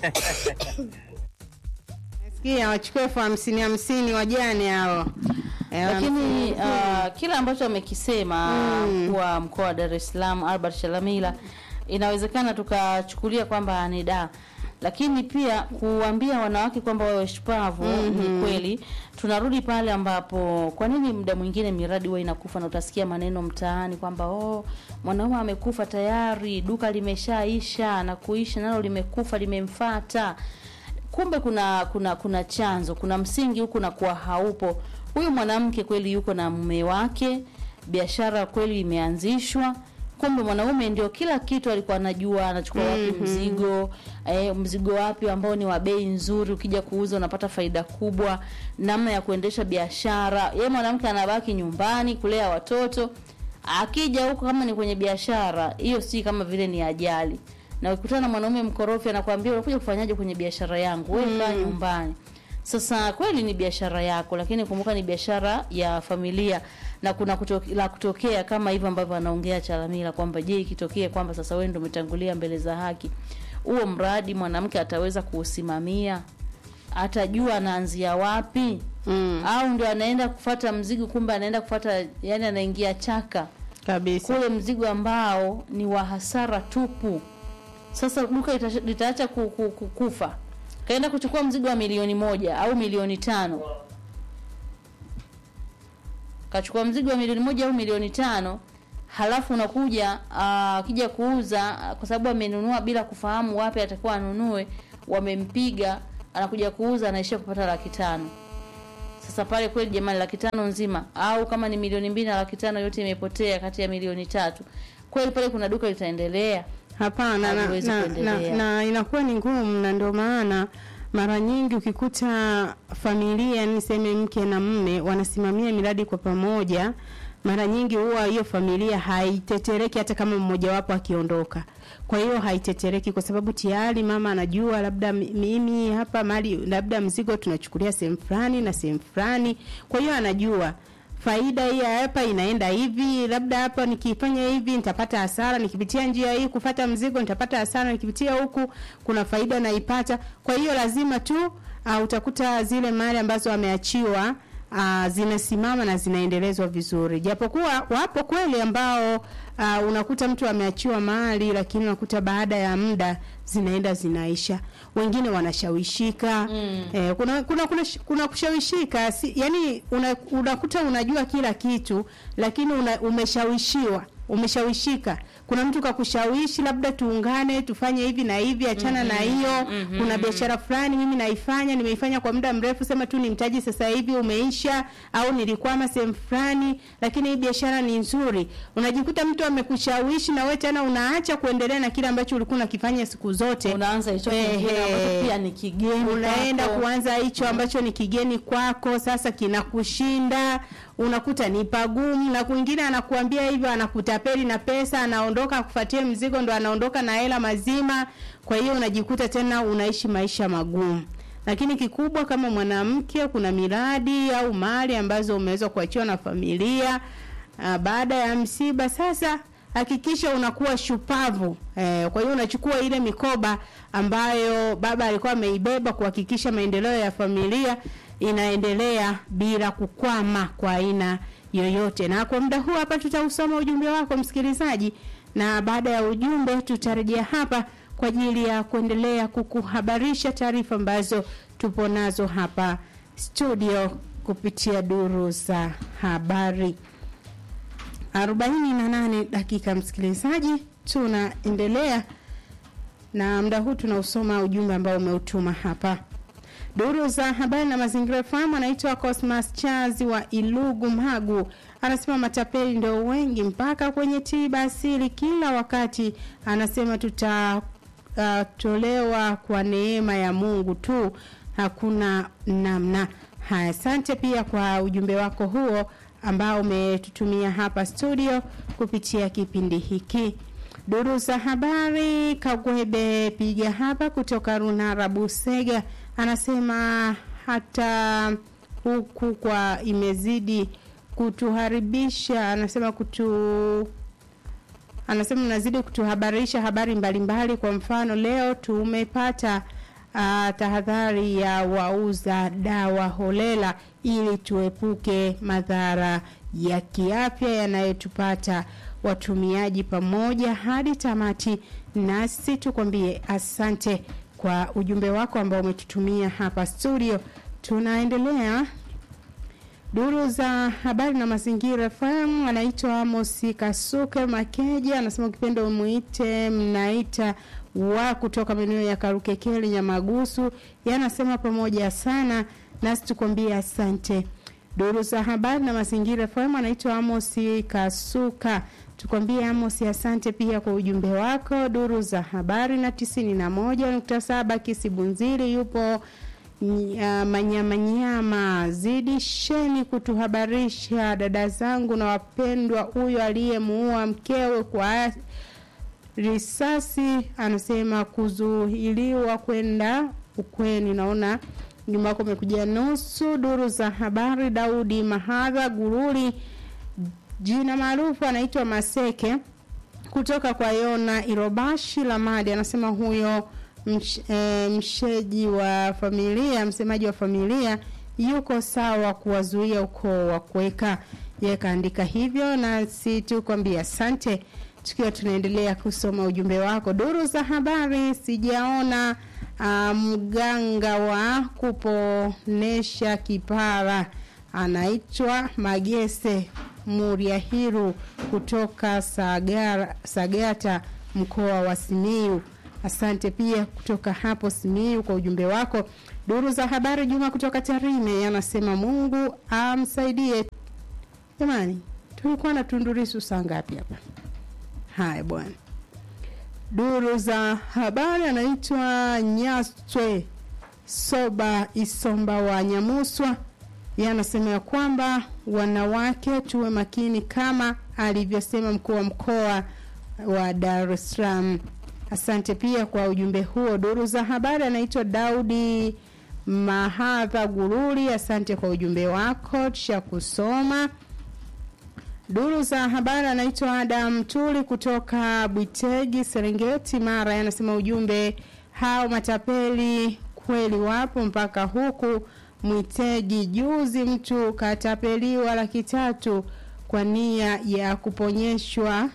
Sikia wachukue elfu hamsini hamsini wajane hao. Eh, lakini hamsini. uh, kile ambacho amekisema Mm. kuwa mkoa wa Dar es Salaam Albert Shalamila inawezekana tukachukulia kwamba ni da lakini pia kuambia wanawake kwamba wawe shupavu Mhm. ni kweli. Tunarudi pale ambapo kwa nini muda mwingine miradi huwa inakufa na utasikia maneno mtaani kwamba oh, mwanaume amekufa tayari, duka limeshaisha na kuisha nalo limekufa limemfata kumbe kuna kuna kuna chanzo kuna msingi huku na kuwa haupo huyu mwanamke kweli yuko na mume wake biashara kweli imeanzishwa kumbe mwanaume ndio kila kitu alikuwa anajua anachukua wapi Mhm. mzigo eh, mzigo wapi ambao ni wa bei nzuri ukija kuuza unapata faida kubwa namna ya kuendesha biashara yeye mwanamke anabaki nyumbani kulea watoto akija huko kama ni kwenye biashara hiyo si kama vile ni ajali na ukikutana na mwanaume mkorofi anakuambia unakuja kufanyaje kwenye biashara yangu wewe kaa Mm. nyumbani sasa kweli ni biashara yako lakini kumbuka ni biashara ya familia na kuna kutoke, la kutokea kama hivyo ambavyo anaongea Chalamila kwamba je ikitokea kwamba sasa wewe ndio umetangulia mbele za haki huo mradi mwanamke ataweza kuusimamia atajua anaanzia wapi mm. au ndio anaenda kufata mzigo kumbe anaenda kufata yani anaingia chaka kabisa kule mzigo ambao ni wa hasara tupu sasa duka litasha- litaacha ku, ku, ku, kufa kaenda kuchukua mzigo wa milioni moja au milioni tano kachukua mzigo wa milioni moja au milioni tano halafu unakuja ah, akija kuuza ah, kwa sababu amenunua bila kufahamu wapi atakuwa anunue wamempiga anakuja kuuza anaishia kupata laki tano sasa pale kweli jamani laki tano nzima au kama ni milioni mbili na laki tano yote imepotea kati ya milioni tatu kweli pale kuna duka litaendelea Hapana, na, Haliwezi na, na, kuendelea. na inakuwa ni ngumu, na ndio maana mara nyingi ukikuta familia, niseme mke na mme wanasimamia miradi kwa pamoja, mara nyingi huwa hiyo familia haitetereki hata kama mmojawapo akiondoka. Kwa hiyo haitetereki kwa sababu tayari mama anajua labda mi- mimi hapa mali labda mzigo tunachukulia sehemu fulani na sehemu fulani, kwa hiyo anajua faida hii ya hapa inaenda hivi, labda hapa nikifanya hivi nitapata hasara, nikipitia njia hii kufata mzigo nitapata hasara, nikipitia huku kuna faida naipata. Kwa hiyo lazima tu uh, utakuta zile mali ambazo ameachiwa uh, zinasimama na zinaendelezwa vizuri, japokuwa wapo kweli ambao uh, unakuta mtu ameachiwa mali lakini unakuta baada ya muda zinaenda zinaisha, wengine wanashawishika mm. eh, kuna kuna kuna, sh- kuna kushawishika si, yani una, unakuta unajua kila kitu lakini una, umeshawishiwa umeshawishika kuna mtu kakushawishi labda tuungane tufanye hivi na hivi achana na hiyo mhm, kuna mhm. biashara fulani mimi naifanya nimeifanya kwa muda mrefu sema tu ni mtaji sasa hivi umeisha au nilikwama sehemu fulani lakini hii biashara ni nzuri unajikuta mtu amekushawishi na wewe tena unaacha kuendelea na kile ambacho ulikuwa unakifanya siku zote unaanza hicho kingine ambacho pia ni kigeni unaenda kwako. kuanza hicho ambacho ni kigeni kwako sasa kinakushinda unakuta ni pagumu na kwingine anakuambia hivyo anakutapeli na pesa anaondoka akufuatie mzigo ndo anaondoka na hela mazima kwa hiyo unajikuta tena unaishi maisha magumu lakini kikubwa kama mwanamke kuna miradi au mali ambazo umeweza kuachiwa na familia uh, baada ya msiba sasa hakikisha unakuwa shupavu eh, kwa hiyo unachukua ile mikoba ambayo baba alikuwa ameibeba kuhakikisha maendeleo ya familia inaendelea bila kukwama kwa aina yoyote na kwa muda huu hapa tutausoma ujumbe wako msikilizaji na baada ya ujumbe tutarejea hapa kwa ajili ya kuendelea kukuhabarisha taarifa ambazo tupo nazo hapa studio kupitia duru za habari 48 dakika msikilizaji tunaendelea na muda huu tunausoma ujumbe ambao umeutuma hapa duru za habari na mazingira FM anaitwa Cosmas Chazi wa Ilugu Magu anasema matapeli ndio wengi mpaka kwenye tiba asili kila wakati anasema tutatolewa uh, kwa neema ya Mungu tu hakuna namna haya asante pia kwa ujumbe wako huo ambao umetutumia hapa studio kupitia kipindi hiki duru za habari kagwebe piga hapa kutoka runara busega anasema hata huku kwa imezidi kutuharibisha anasema kutu anasema mnazidi kutuhabarisha habari mbalimbali mbali. kwa mfano leo tumepata uh, tahadhari ya wauza dawa holela ili tuepuke madhara ya kiafya yanayotupata watumiaji pamoja hadi tamati nasi tukwambie asante kwa ujumbe wako ambao umetutumia hapa studio tunaendelea duru za habari na mazingira FM anaitwa Amos Kasuke Makeja anasema ukipenda umuite mnaita wa kutoka maeneo ya Karukekeli Nyamagusu yanasema pamoja sana nasi tukwambie asante duru za habari na mazingira FM anaitwa Amos Kasuka tukwambie Amos asante pia kwa ujumbe wako duru za habari na tisini na moja nukta saba Kisibunziri yupo uh, manyamanyama zidisheni kutuhabarisha dada zangu na wapendwa huyo aliyemuua mkewe kwa risasi anasema kuzuiliwa kwenda ukweni naona nyuma yako umekuja nusu duru za habari daudi mahadha guruli jina maarufu anaitwa maseke kutoka kwa yona irobashi lamadi anasema huyo msh, e, msheji wa familia msemaji wa familia yuko sawa kuwazuia ukoo wa kuweka ye kaandika hivyo na si tu kwambia asante tukiwa tunaendelea kusoma ujumbe wako duru za habari sijaona uh, mganga wa kuponesha kipara anaitwa magese muriahiru kutoka Sagara, sagata mkoa wa simiu asante pia kutoka hapo simiu kwa ujumbe wako duru za habari juma kutoka tarime anasema mungu amsaidie jamani tulikuwa na tundurisu saa ngapi hapa haya bwana duru za habari anaitwa nyaswe soba isomba wa nyamuswa yanasema ya kwamba wanawake tuwe makini kama alivyosema mkuu wa mkoa wa dar es salaam asante pia kwa ujumbe huo duru za habari anaitwa daudi mahadha guruli asante kwa ujumbe wako tusha kusoma duru za habari anaitwa adam tuli kutoka bwitegi serengeti mara anasema ujumbe hao matapeli kweli wapo mpaka huku mwitegi juzi mtu katapeliwa laki tatu kwa nia ya kuponyeshwa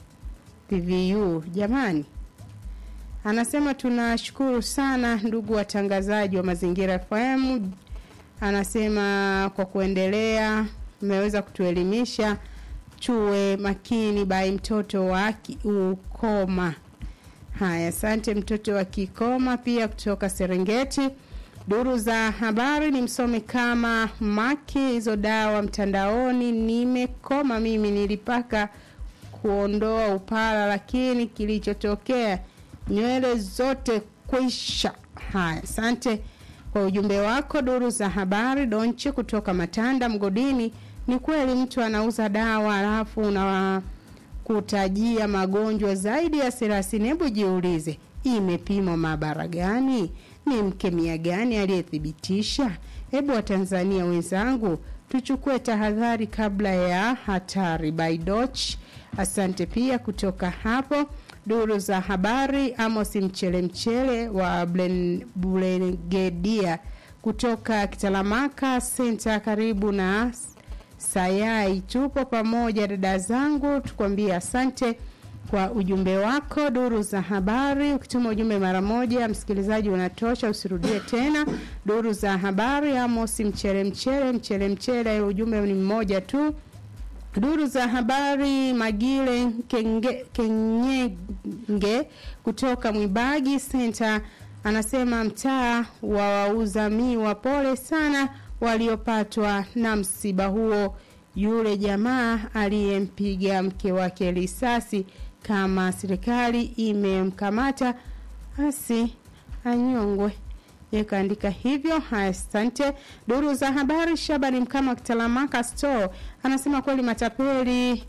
pvu jamani anasema tunashukuru sana ndugu watangazaji wa mazingira fm anasema kwa kuendelea mmeweza kutuelimisha tuwe makini bai mtoto wa ukoma. Haya, asante mtoto wa Kikoma pia kutoka Serengeti. Duru za habari ni msome kama maki hizo dawa mtandaoni, nimekoma mimi, nilipaka kuondoa upara, lakini kilichotokea nywele zote kwisha. Haya, asante kwa ujumbe wako. Duru za habari Donche kutoka Matanda Mgodini, ni kweli mtu anauza dawa alafu una kutajia magonjwa zaidi ya thelathini. Hebu jiulize, imepimwa maabara gani? Ni mkemia gani aliyethibitisha? Hebu Watanzania wenzangu, tuchukue tahadhari kabla ya hatari. Baidoch, asante pia kutoka hapo. Duru za habari, Amos Mchele Mchele wa Blen- Bulegedia kutoka Kitalamaka Senta, karibu na Sayai. Tupo pamoja dada zangu, tukwambie asante kwa ujumbe wako. Duru za habari, ukituma ujumbe mara moja, msikilizaji unatosha, usirudie tena. Duru za habari, Amos Mchele Mchele Mchele Mchele, ujumbe ni mmoja tu. Duru za habari Magile Kenge, Kenyenge kutoka Mwibagi Center anasema mtaa wa wauza miwa, pole sana waliopatwa na msiba huo. Yule jamaa aliyempiga mke wake risasi, kama serikali imemkamata basi anyongwe. Yakaandika hivyo. Haya, asante. Duru za habari, Shabani Mkama Kitalamaka Store anasema kweli matapeli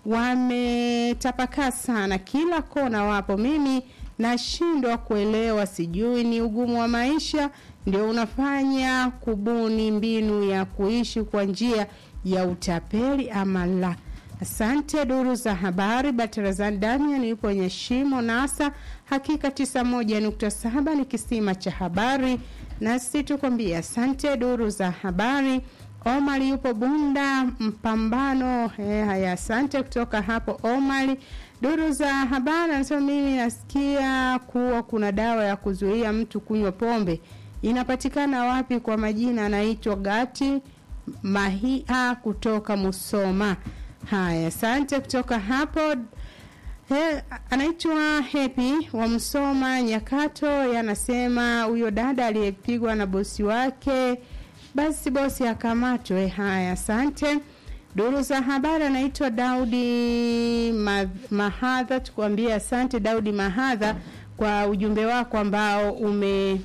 wametapakaa sana, kila kona wapo. Mimi nashindwa kuelewa, sijui ni ugumu wa maisha ndio unafanya kubuni mbinu ya kuishi kwa njia ya utapeli ama la. Asante. Duru za habari, Batarazan Damian yupo kwenye shimo nasa, hakika 91.7 ni kisima cha habari, nasi tukwambia asante. Duru za habari, Omar yupo Bunda mpambano. Eh, haya, asante kutoka hapo Omar. Duru za habari anasema mimi nasikia kuwa kuna dawa ya kuzuia mtu kunywa pombe inapatikana wapi? Kwa majina anaitwa Gati Mahia kutoka Musoma. Haya, asante kutoka hapo. He, anaitwa Happy wa Msoma Nyakato, yanasema huyo dada aliyepigwa na bosi wake, basi bosi akamatwe. Haya, asante. Duru za habari anaitwa Daudi Ma- Mahadha, tukuambie asante Daudi Mahadha kwa ujumbe wako ambao ume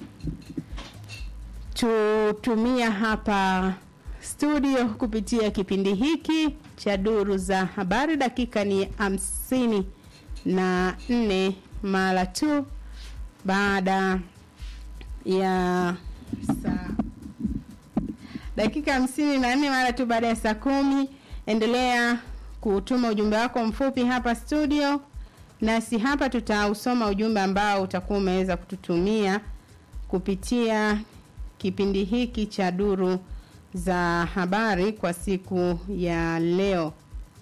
tutumia hapa studio kupitia kipindi hiki cha duru za habari. Dakika ni hamsini na nne mara tu baada ya saa dakika hamsini na nne mara tu baada ya saa kumi. Endelea kutuma ujumbe wako mfupi hapa studio, nasi hapa tutausoma ujumbe ambao utakuwa umeweza kututumia kupitia kipindi hiki cha duru za habari kwa siku ya leo.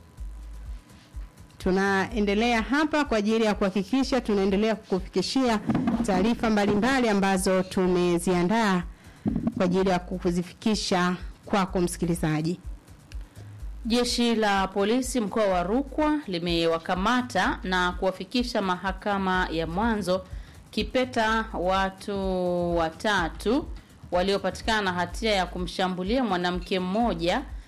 Tunaendelea hapa kwa ajili ya kuhakikisha tunaendelea kukufikishia taarifa mbalimbali ambazo tumeziandaa kwa ajili ya kuzifikisha kwako msikilizaji. Jeshi la polisi mkoa wa Rukwa limewakamata na kuwafikisha mahakama ya mwanzo Kipeta watu watatu waliopatikana na hatia ya kumshambulia mwanamke mmoja